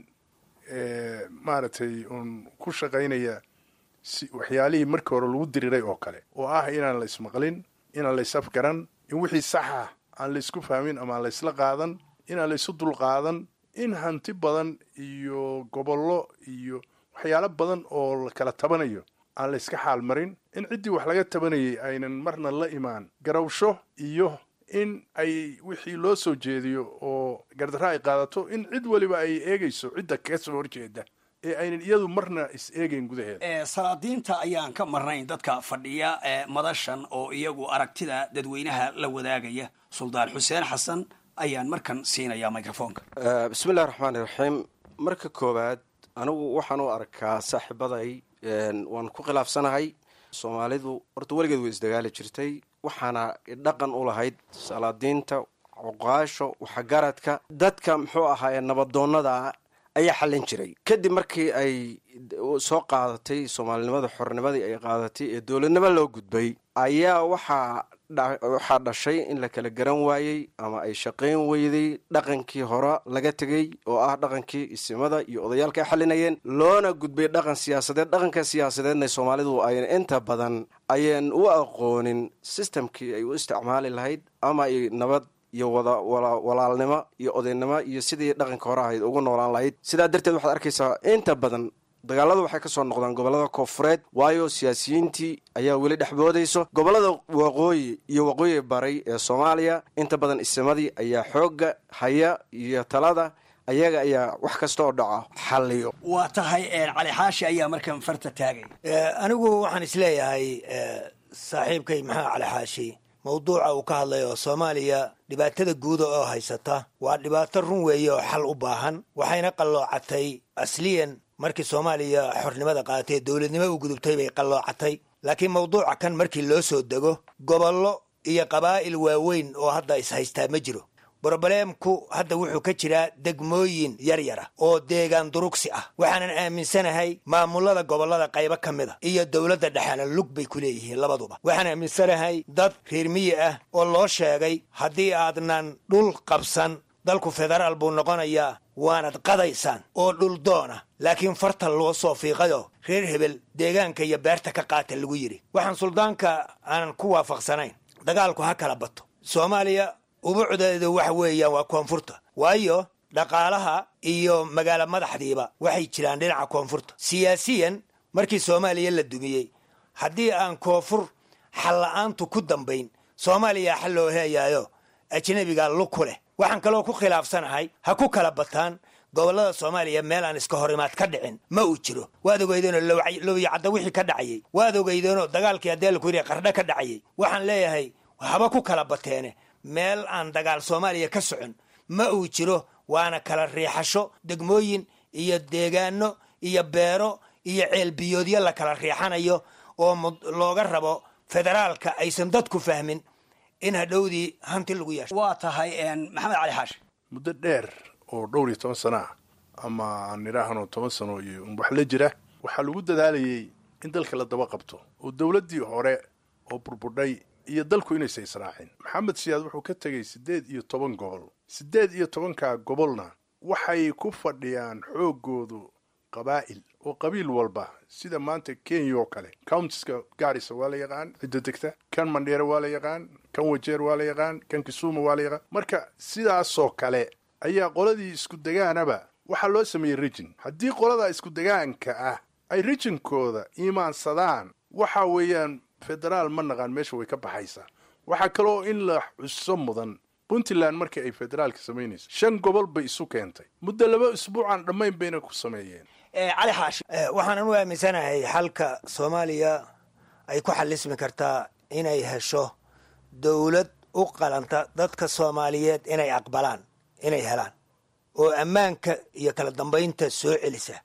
maaragtay uun ku shaqaynaya si waxyaalihii markii hore lagu diriiray oo kale oo ah inaan la ismaqlin inaan la isafgaran in wixii saxa aan la isku fahmin ama aan la isla qaadan inaan la isu dulqaadan in hanti badan iyo gobollo iyo waxyaalo badan oo la kala tabanayo aan la iska xaal marin in ciddii wax laga tabanayay aynan marna la imaan garawsho iyo in ay wixii loo soo jeediyo oo gardarra ay qaadato in cid weliba ay eegayso cidda kaga soo horjeeda ee aynan iyadu marna is eegayn gudaheeda salaadiinta ayaan ka marnayn dadka fadhiya ee madashan oo iyagu aragtida dadweynaha la wadaagaya suldaan xuseen xasan ayaan markan siinayaa microfonka bismillahi raxmaani raxiim marka koowaad anigu waxaan u arkaa saaxiibaday waan ku khilaafsanahay soomaalidu horta weligeed way isdagaali jirtay waxaana dhaqan u lahayd salaadiinta cuqaasho waxgaradka dadka muxuu ahaa ee nabadoonnada ayaa xallin jiray kadib markii ay soo qaadatay soomaalinimada xornimadii ay qaadatay ee dowladnimo loo gudbay ayaa waxaa waxaa dhashay in la kala garan waayey ama ay shaqayn weyday dhaqankii hore laga tegey oo ah dhaqankii isimada iyo odayaalka ay xalinayeen loona gudbay dhaqan siyaasadeed dhaqanka siyaasadeedna soomaalidu ayna inta badan ayaan u aqoonin sistamkii ay u isticmaali lahayd ama ay nabad iyo wada walaalnimo iyo odaynimo iyo sidii dhaqanka hore ahayd ugu noolaan lahayd sidaa darteed waxaad arkaysaa inta badan dagaaladu waxay ka soo noqdaan gobollada koonfureed waayo siyaasiyiintii ayaa weli dhexboodayso gobollada waqooyi iyo waqooyi baray ee soomaaliya inta badan isimadii ayaa xoogga haya iyo talada ayaga ayaa wax kasta oo dhaca xalliyo waa tahay cali xaashi ayaa markan farta taagay anigu waxaan isleeyahay saaxiibkay maxaa cali xaashi mawduuca uu ka hadlay oo soomaaliya dhibaatada guuda oo haysata waa dhibaato run weeye oo xal u baahan waxayna qalloocatay asliyan markii soomaaliya xornimada qaadatay dowladnimo u gudubtay bay qalloocatay laakiin mawduuca kan markii loo soo dego gobollo iyo qabaa'il waaweyn oo hadda is-haystaa ma jiro brobleemku hadda wuxuu ka jiraa degmooyin yar yara oo deegaan durugsi ah waxaanan aaminsanahay maamulada gobollada qaybo ka mid a iyo dowladda dhexena lug bay ku leeyihiin labaduba waxaan aaminsanahay dad reer miyi ah oo loo sheegay haddii aadnan dhul qabsan dalku federaal buu noqonayaa waanad qadaysaan oo dhul doona laakiin farta loo soo fiiqayo reer hebel deegaanka iyo beerta ka qaata lagu yidhi waxaan suldaanka aanan ku waafaqsanayn dagaalku ha kala bato soomaaliya ubucdeedu waxa weeyaan waa koonfurta waayo dhaqaalaha iyo magaalo madaxdiiba waxay jiraan dhinaca koonfurta siyaasiyan markii soomaaliya la dumiyey haddii aan koonfur xalla-aantu ku dambayn soomaaliya xal loo heeyaayo ajnabiga lug ku leh waxaan kaloo ku khilaafsanahay ha ku kala bataan gobollada soomaaliya meel aan iska horimaad ka dhicin ma uu jiro waad ogeydeenoo lowyacadda wixii ka dhacayey waad ogeydeenoo dagaalkii adeelku yidhi qardho ka dhacayey waxaan leeyahay haba ku kala bateene meel aan dagaal soomaaliya ka socon ma uu jiro waana kala riixasho degmooyin iyo deegaano iyo beero iyo ceelbiyoodyo la kala riixanayo oo looga rabo federaalka aysan dadku fahmin in hadhowdii hanti lagu yeesho waa tahay maxamed cali xaashi muddo dheer oo dhowr iyo toban sano ah ama aan idhaahno toban sano iyo wax la jira waxaa lagu dadaalayay in dalka la daba qabto oo dowladdii hore oo burbudhay iyo dalku inaysa israacin maxamed siyaad wuxuu ka tegay siddeed iyo toban gobol siddeed iyo tobankaa gobolna waxay ku fadhiyaan xooggoodu qabaa'il oo qabiil walba sida maanta kenya oo kale countiska gaarisa waa la yaqaan cidda degta kan mandheere waa la yaqaan kan wajeer waa la yaqaan kan kisuuma waa la yaqaan marka sidaasoo kale ayaa qoladii isku degaanaba waxaa loo sameeyey rijin haddii qolada isku degaanka ah ay rijinkooda iimaansadaan waxa weeyaan federaal ma naqaan meesha way ka baxaysaa waxaa kaloo in la xuso mudan puntland markii ay federaalka samaynayso shan gobol bay isu keentay muddo laba isbuucaan dhammayn bayna ku sameeyeen cali xaashi waxaanan u aaminsanahay xalka soomaaliya ay ku xalismi kartaa inay hesho dowlad u qalanta dadka soomaaliyeed inay aqbalaan inay helaan oo ammaanka iyo kala dambaynta soo celisa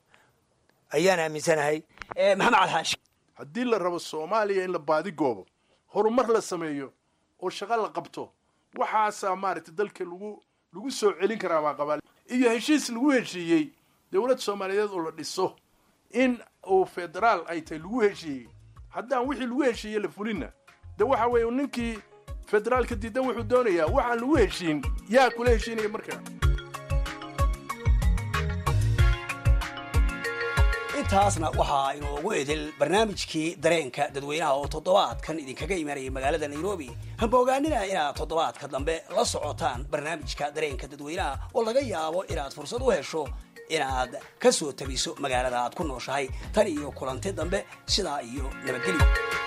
ayaan aaminsanahay maxamed cali xaashi haddii la rabo soomaaliya in la baadigoobo horumar la sameeyo oo shaqo la qabto waxaasaa maaragtay dalka lagu lagu soo celin karaa baa qabaa iyo heshiis lagu heshiiyey dowlad soomaaliyeed oo la dhiso in uu federaal ay tahay lagu heshiiyey haddaan wixii lagu heshiiyey la fulinna de waxa weeye ninkii federaalka diidan wuxuu doonayaa waxaan lagu heshiin yaa kula heshiinaya marka intaasna waxaa inoogu edel barnaamijkii dareenka dadweynaha oo toddobaadkan idinkaga imanayay magaalada nairobi hamba ogaanina inaad toddobaadka dambe la socotaan barnaamijka dareenka dadweynaha oo laga yaabo inaad fursad u hesho inaad ka soo tabiso magaalada aad ku nooshahay tan iyo kulanti dambe sidaa iyo nabadgelyo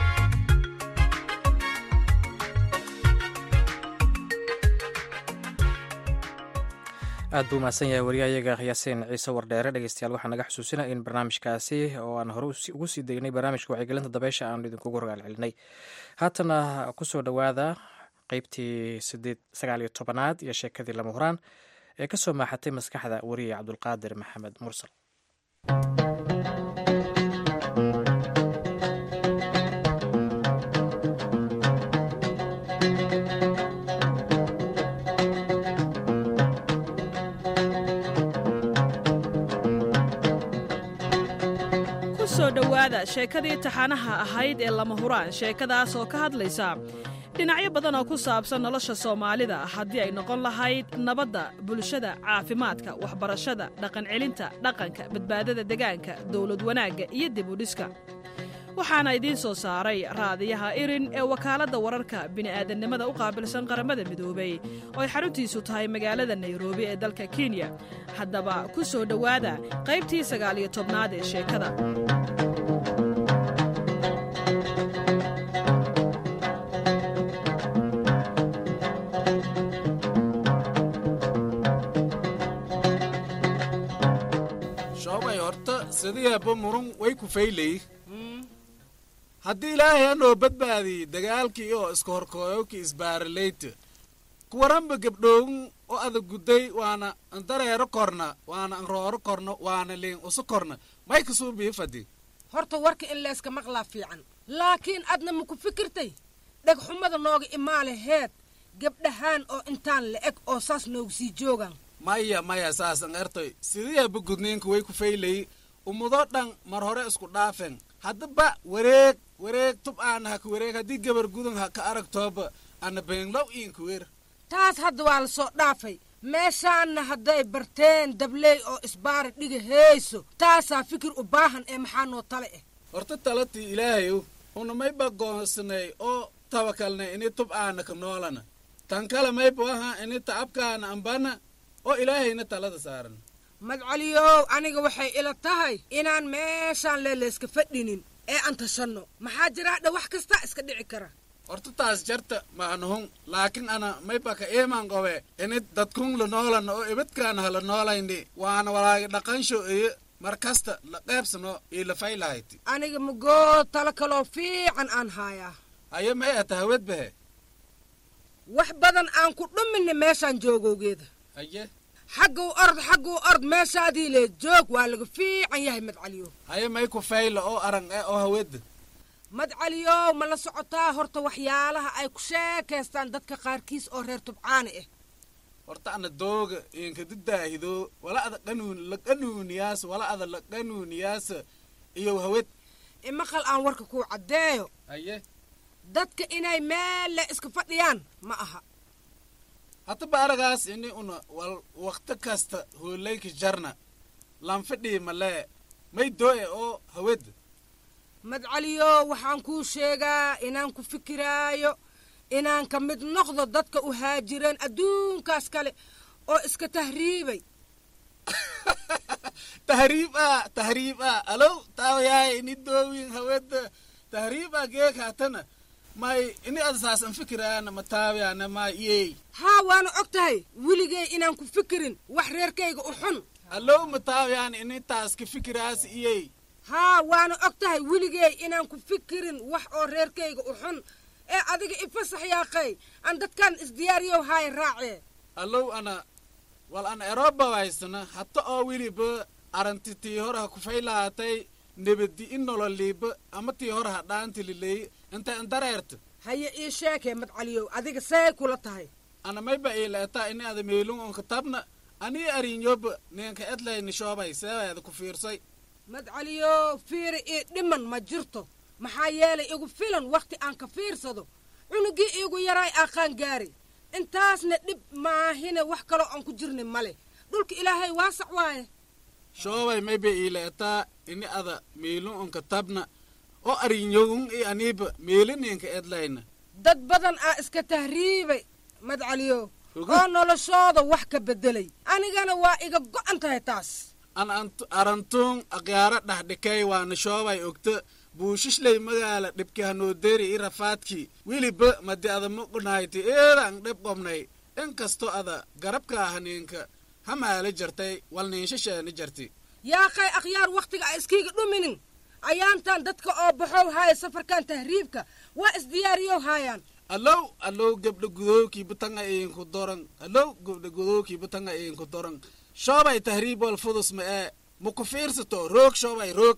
aad buu mahadsan yahay wariyahayaga yaasiin ciise wardheere dhegeystayaal waxaa naga xusuusinaya in barnaamijkaasi oo aan hore ugu sii degnay barnaamijka wacyigelinta dabeysha aanu idinkugu rogaal celinay haatana kusoo dhowaada qeybtii sideed sagaal iyo tobanaad iyo sheekadii lama huraan ee ka soo maaxatay maskaxda wariye cabdulqaadir maxamed mursal kusoo dhowaada sheekadii taxanaha ahayd ee lama huraan sheekadaas oo ka hadlaysa dhinacyo badan oo ku saabsan nolosha soomaalida haddii ay noqon lahayd nabadda bulshada caafimaadka waxbarashada dhaqancelinta dhaqanka badbaadada degaanka dowlad wanaagga iyo dib u dhiska waxaana idiin soo saaray raadiyaha irin ee wakaaladda wararka bini'aadannimada u qaabilsan qaramada midoobay oo ay xaruntiisu tahay magaalada nairobi ee dalka kenya haddaba ku soo dhowaada qaybtii sagaal iyo tobnaad ee sheekada shoobay horta sidiyaaba murun way ku faylay haddii ilaahay anoo badbaadiyey dagaalkii oo iska horkooyowkii isbaaralayta kuwaranba gabdhoowin oo adag gudday waana andareero korna waana anrooro korna waana liin usu korna may kasuu biifadi horta warka in layska maqlaa fiican laakiin adna ma ku fikirtay dhegxumada nooga imaale heed gabdhahaan oo intaan la eg oo saas noogu sii joogaan maya maya saasan ertoy sidiyaaba gudniinka way ku faylay ummadoo dhan mar hore isku dhaafen haddaba wareeg wareeg tub aana haka wareeg haddii gabar gudan ha ka aragtooba ana beenglow iinka wer taas hadda waa la soo dhaafay meeshaanna hadday barteen dabley oo isbaari dhiga heeyso taasaa fikir u baahan ee maxaa noo tale ah horta talatii ilaahayow una mayba goonsanay oo tabakalnay ini tub aana ka noolana tan kale mayba aha ini tacabkaana ambana oo ilaahayna talada saaran madcaliyow aniga waxay ila tahay inaan meeshaan leelayska fadhinin ee aan tashanno maxaa jiraadha wax kasta iska dhici kara horta taas jarta maanahun laakiin ana mayba ka iimaan qobe ini dadkun la noolana oo ibadkaana hala noolayni waana walaagi dhaqansho iyo mar kasta la qaybsano iyo la faylahayti aniga magoo talo kaloo fiican aan haayaa haye may ata hawed bahe wax badan aan ku dhuminna meeshaan joogowgeeda haye xagguu ord xagguu ord meeshaadii lee joog waa laga fiican yahay madcaliyow haye may ku fayla oo arang e oo haweda madcaliyow ma la socotaa horta waxyaalaha ay ku sheekaystaan dadka qaarkiis oo reer tubcaani ah horta ana dooga inkadi daahido wala ada qanuun la qanuuniyaas wala ada la qanuuniyaas iyo hawed imaqal aan warka kuu caddeeyo haye dadka inay meel le iska fadhiyaan ma aha haddaba aragaas ini una wal wakti kasta hoolayka jarna lanfadhii malee may doo'e oo hawed madcaliyo waxaan kuu sheegaa inaan ku fikiraayo inaan ka mid noqdo dadka u haajireen adduunkaas kale oo iska tahriibay tahriib ah tahriib ah alow taawayaay ini doowin haweda tahriib ah geeg haatana may ini adasaasan fikiraana ma taawiyaana ma iyey haa waana og tahay weligay inaan ku fikirin wax reerkayga u xun alow ma taawiyaan ini taas ka fikiraas iyey haa waana og tahay weligay inaan ku fikirin wax oo reerkayga u xun ee adiga ifasax yaaqay aan dadkan isdiyaariyow haay raacee allow ana wal ana eroba waysana hata oo weliba aranti tii hore ha kufaylahatay nebadi in nololiiba ama tii hore ha dhaantililey intay andareerta haye ii sheekee madcaliyow adiga say kula tahay ana mayba iileetaa ini ada meelun on katabna anii arinyoba ninka edlayni shoobay seebayada ku fiirsay madcaliyow fiiri ii dhiman ma jirto maxaa yeelay igu filan wakhti aan ka fiirsado cunugii iigu yaraay aqaan gaari intaasna dhib maahine wax kaloo aan ku jirni male dhulka ilaahay waasac waaye shoobay maybe iileetaa ini ada miilun unka tabna oo arinyogun i aniiba miilininka edlayna dad badan aa iska tahriibay madcaliyo oo noloshooda wax ka beddelay anigana waa iga go'an tahay taas an antu- arantuun aqyaaro dhaxdhikay waana shoobay ogta buushishley magaala dhibki hanooderi i rafaadki wiliba madi ada muqunayti eedaan dhib qobnay inkasto ada garabka haniinka hamaala jartay walniinshasheeni jarti yaaqay akhyaar wakhtiga a iskiiga dhuminin ayaantan dadka oo baxow haaya safarkan tahriibka waa isdiyaariyow haayaan allow allow gabdha gudowkii butanga iinku doran allow gabdha gudowkii butanga iinku doran shoobay tahriib wal fudus ma ee muku fiirsato roog shoobay roog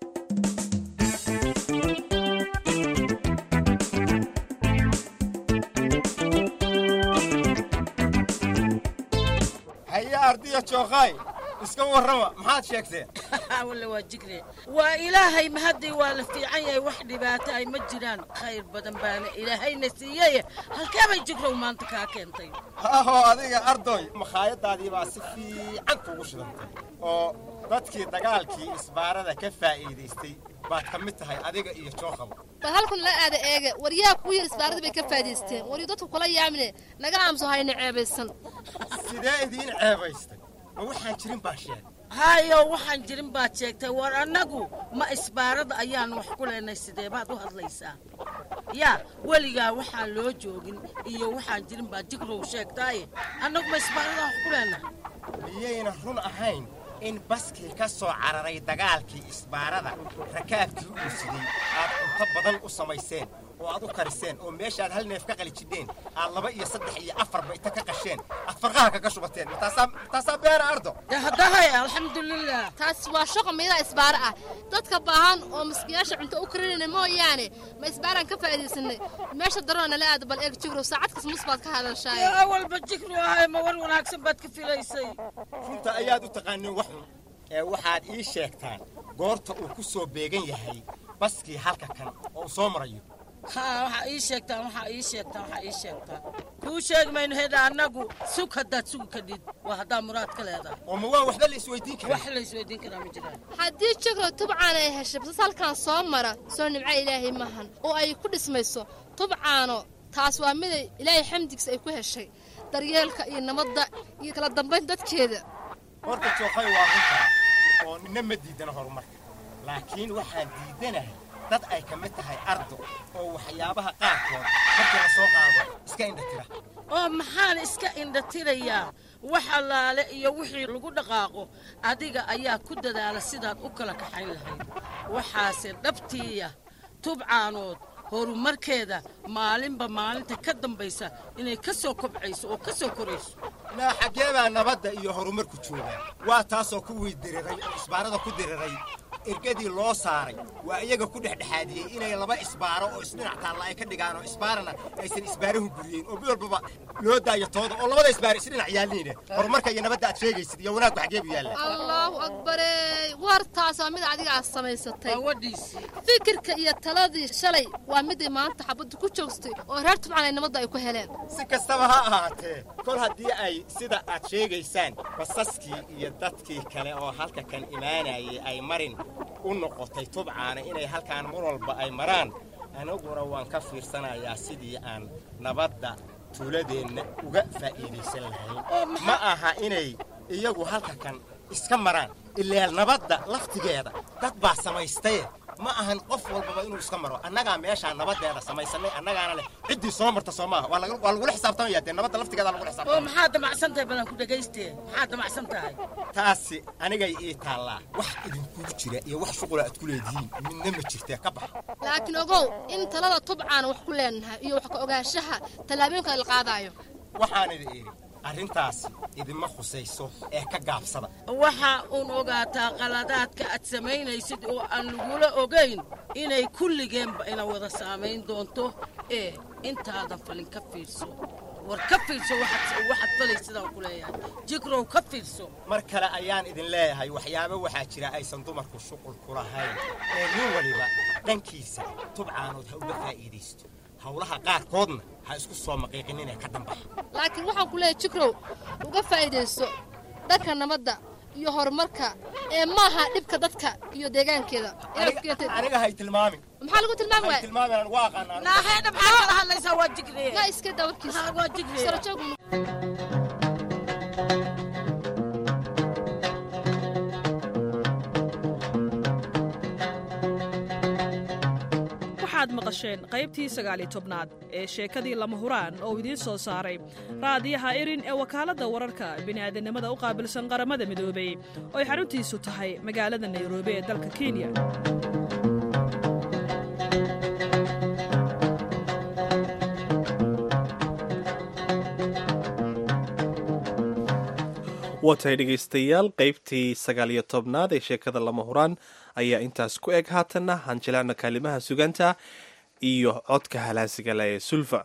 haye ardiya jookhaay iska warrama maxaad sheegteen walla waa jigre waa ilaahay mahadday waa la fiican yahay wax dhibaato ay ma jiraan khayr badan baana ilaahayna siiyey halkee bay jigrow maanta kaa keentay haahoo adiga ardoy makhaayadaadii baa si fiican kugu shidantay oo dadkii dagaalkii isbaarada ka faa'iidaystay baad ka mid tahay adiga iyo jookhaba bal halkan la aada eega waryaa kugu yar isbaarada bay ka faa'idaysteen waryu dadku kula yaamine naga aamuso hayna ceebaysan sidee idiin ceebaystay ma waxaan jirin baa sheegay hayo waxaan jirin baad sheegtay war annagu ma isbaarada ayaan wax ku leenay sidee baad u hadlaysaa yaa weligaa waxaan loo joogin iyo waxaan jirin baad jigrow sheegtaaye annagu ma isbaarada wax ku leenahay miyayna run ahayn in baskii ka soo cararay dagaalkii isbaarada rakaabkii uu siday aad cunto badan u samayseen oo aad u kariseen oo meeshaad hal neef ka qali jidheen aad laba iyo saddex iyo afarba inta ka qasheen aad farqaha kaga shubateen mataasaa mataasaa beera ardo haddahay alxamdulilah taas waa shaqo meelaha isbaaro ah dadka baahan oo maskiyaasha cunto u karinayna mooyaane ma isbaaraan ka faa'iidaysanay meesha daroona nala aada bal eeg jigrow saacad kas mus baad ka hadashaay awalba jigru ahay ma war wanaagsan baad ka filaysay runta ayaad u taqaaniin wax xun ee waxaad ii sheegtaan goorta uu ku soo beegan yahay baskii halka kan oo uu soo marayo haa waxaa ii sheegtaan waxaa ii sheegtaan waxaa ii sheegtaan kuu sheegi mayno hedha annagu sug haddaad sugi kadhid waa haddaa muraad ka leedahay oo ma waa waxba la isweydiin karaa wax la isweydiin karaa ma jiraan haddii jigrow tubcaan ay heshay basas halkan soo mara soo nimco ilaahay maahan oo ay ku dhismayso tubcaano taas waa miday ilaahay xamdigiisa ay ku heshay daryeelka iyo nabadda iyo kala dambayn dadkeeda horta jookhay waa runtaa oo nina ma diidana horumarka laakiin waxaan diidanahay dad ay ka mid tahay ardo oo waxyaabaha qaarkood markii la soo qaado iska indhatira oo maxaan iska indhatirayaa wax allaale iyo wixii lagu dhaqaaqo adiga ayaa ku dadaala sidaad u kala kaxayn lahayd waxaase dhabtiiya tubcaanood horumarkeeda maalinba maalinta ka dambaysa inay ka soo kobcayso oo ka soo korayso naa xaggee baa nabadda iyo horumarku joogaa waa taasoo kuwii diriray oo isbaarada ku diriray ergadii loo saaray waa iyaga ku dhexdhexaadiyey inay laba isbaaro oo isdhinac taalla ay ka dhigaan oo isbaarana aysan isbaarahu guriyeen oo mid walbaba loo daayo tooda oo labada isbaaro isdhinac yaalliine horumarka iyo nabadda aad sheegaysid iyo wanaaggu xaggee buu yaallaa allaahu akbare wartaas waa mid adiga aad samaysatay fikirka iyo taladii shalay waa miday maanta xabaddu ku joogstay oo reer tubcan ay nabadda ay ku heleen si kastaba ha ahaatee kol haddii ay sida aad sheegaysaan basaskii iyo dadkii kale oo halka kan imaanayay ay marin u noqotay tubcaana inay halkaan mar walba ay maraan aniguna waan ka fiirsanayaa sidii aan nabadda tuuladeenna uga faa'iidaysan lahayn ma aha inay iyagu halka kan iska maraan ilaa nabadda laftigeeda dad baa samaystaye ma ahan qof walbaba inuu iska maro annagaa meeshaa nabadeeda samaysanay annagaana leh ciddii soo marta soo maaha waa lagu- waa lagula xisaabtamaya dee nabadda laftigeeda lagula oo xisaabtamaya maxaad damacsan tahay badan ku dhagaystee maxaad damacsan tahay taasi anigay ii taallaa wax idinkugu jira iyo wax shuqula aad ku leedihiin midna ma jirtee ka baxa laakiin ogow in talada tubcaan wax ku leenahay iyo wax ka ogaanshaha tallaabooyinka la qaadaayo waxaan idin idhi arrintaasi idinma khusayso ee ka gaabsada waxa uun ogaataa qaladaadka aad samaynaysid oo aan lagula ogayn inay kulligeenba ina wada saamayn doonto ee intaadan falin ka fiirso war ka fiirso waxaad waxaad falaysidaan ku leeyahay jigrow ka fiirso mar kale ayaan idin leeyahay waxyaabo waxaa jira aysan dumarku shuqul ku lahayn ee nin waliba dhankiisa tubcaanood ha uga faa'iidaysto howlaha qaarkoodna ha isku soo maqiiqin inay ka dambaxo laakiin waxaan ku leeyahay jikrow uga faa'iidayso dhanka nabadda iyo horumarka ee maaha dhibka dadka iyo deegaankeeda aniga hay tilmaamin maxaa lagu tilmaami waaya tilmaamin aan uga aqaanaa naaheedha maxaa kala hadlaysaa waa jigriye yaa iska dawarkiisa waa jigriye sarajoog waxaad maqasheen qaybtii sagaaliyo tobnaad ee sheekadii lama huraan oo idiin soo saaray raadiyaha irin ee wakaaladda wararka bini'aadanimada u qaabilsan qaramada midoobay oo ay xaruntiisu tahay magaalada nairobi ee dalka kenya waatahay dhegaystayaal qaybtii sagaaliyo tobnaad ee sheekada lama huraan ayaa intaas ku eg haatanna hanjilaana kaalimaha suganta iyo codka halaasigala ee sulfa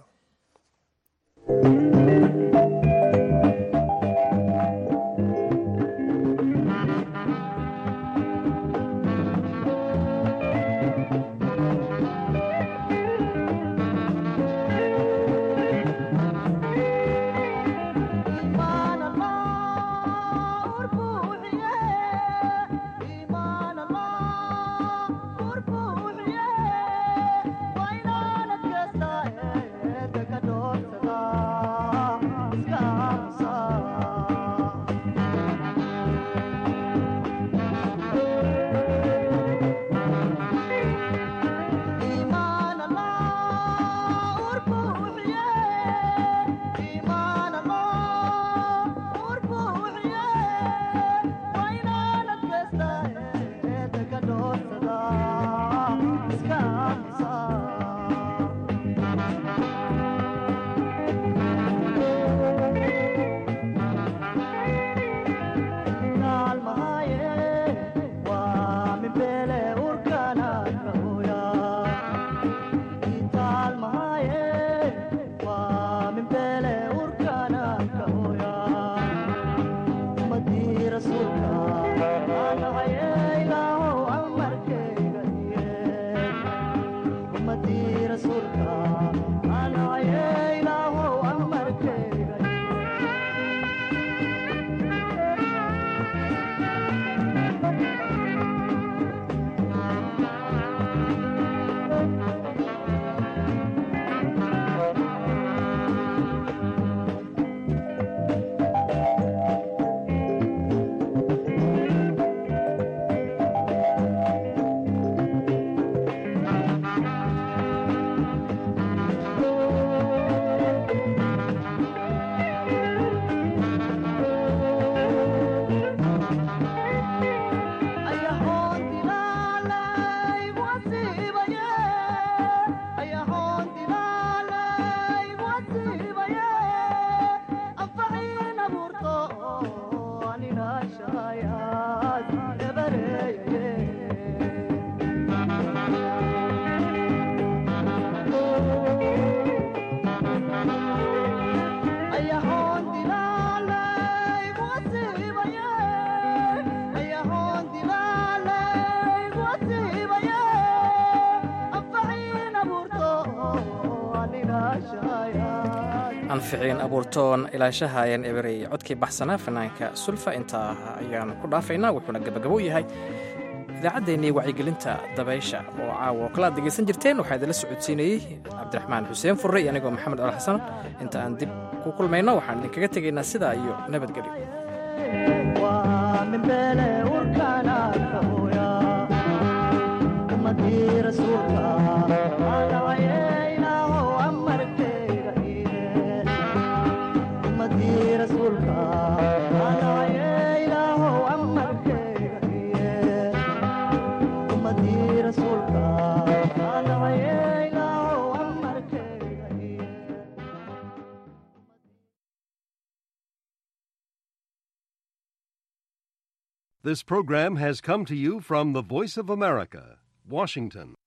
anficiin abuurtoon ilaashahayan eberey codkii baxsanaa fanaanka sulfa intaa ayaan ku dhaafaynaa wuxuuna gabagabo yahay idaacaddeenii wacyigelinta dabaysha oo caawa oo kala ad degaysan jirteen waxaa idinla socodsiinayey cabdiraxmaan xuseen furre iyo anigoo maxamed al xasan inta aan dib ku kulmayno waxaan idinkaga tegaynaa sidaa iyo nabadgelyo This program has come to you from the Voice of America, Washington.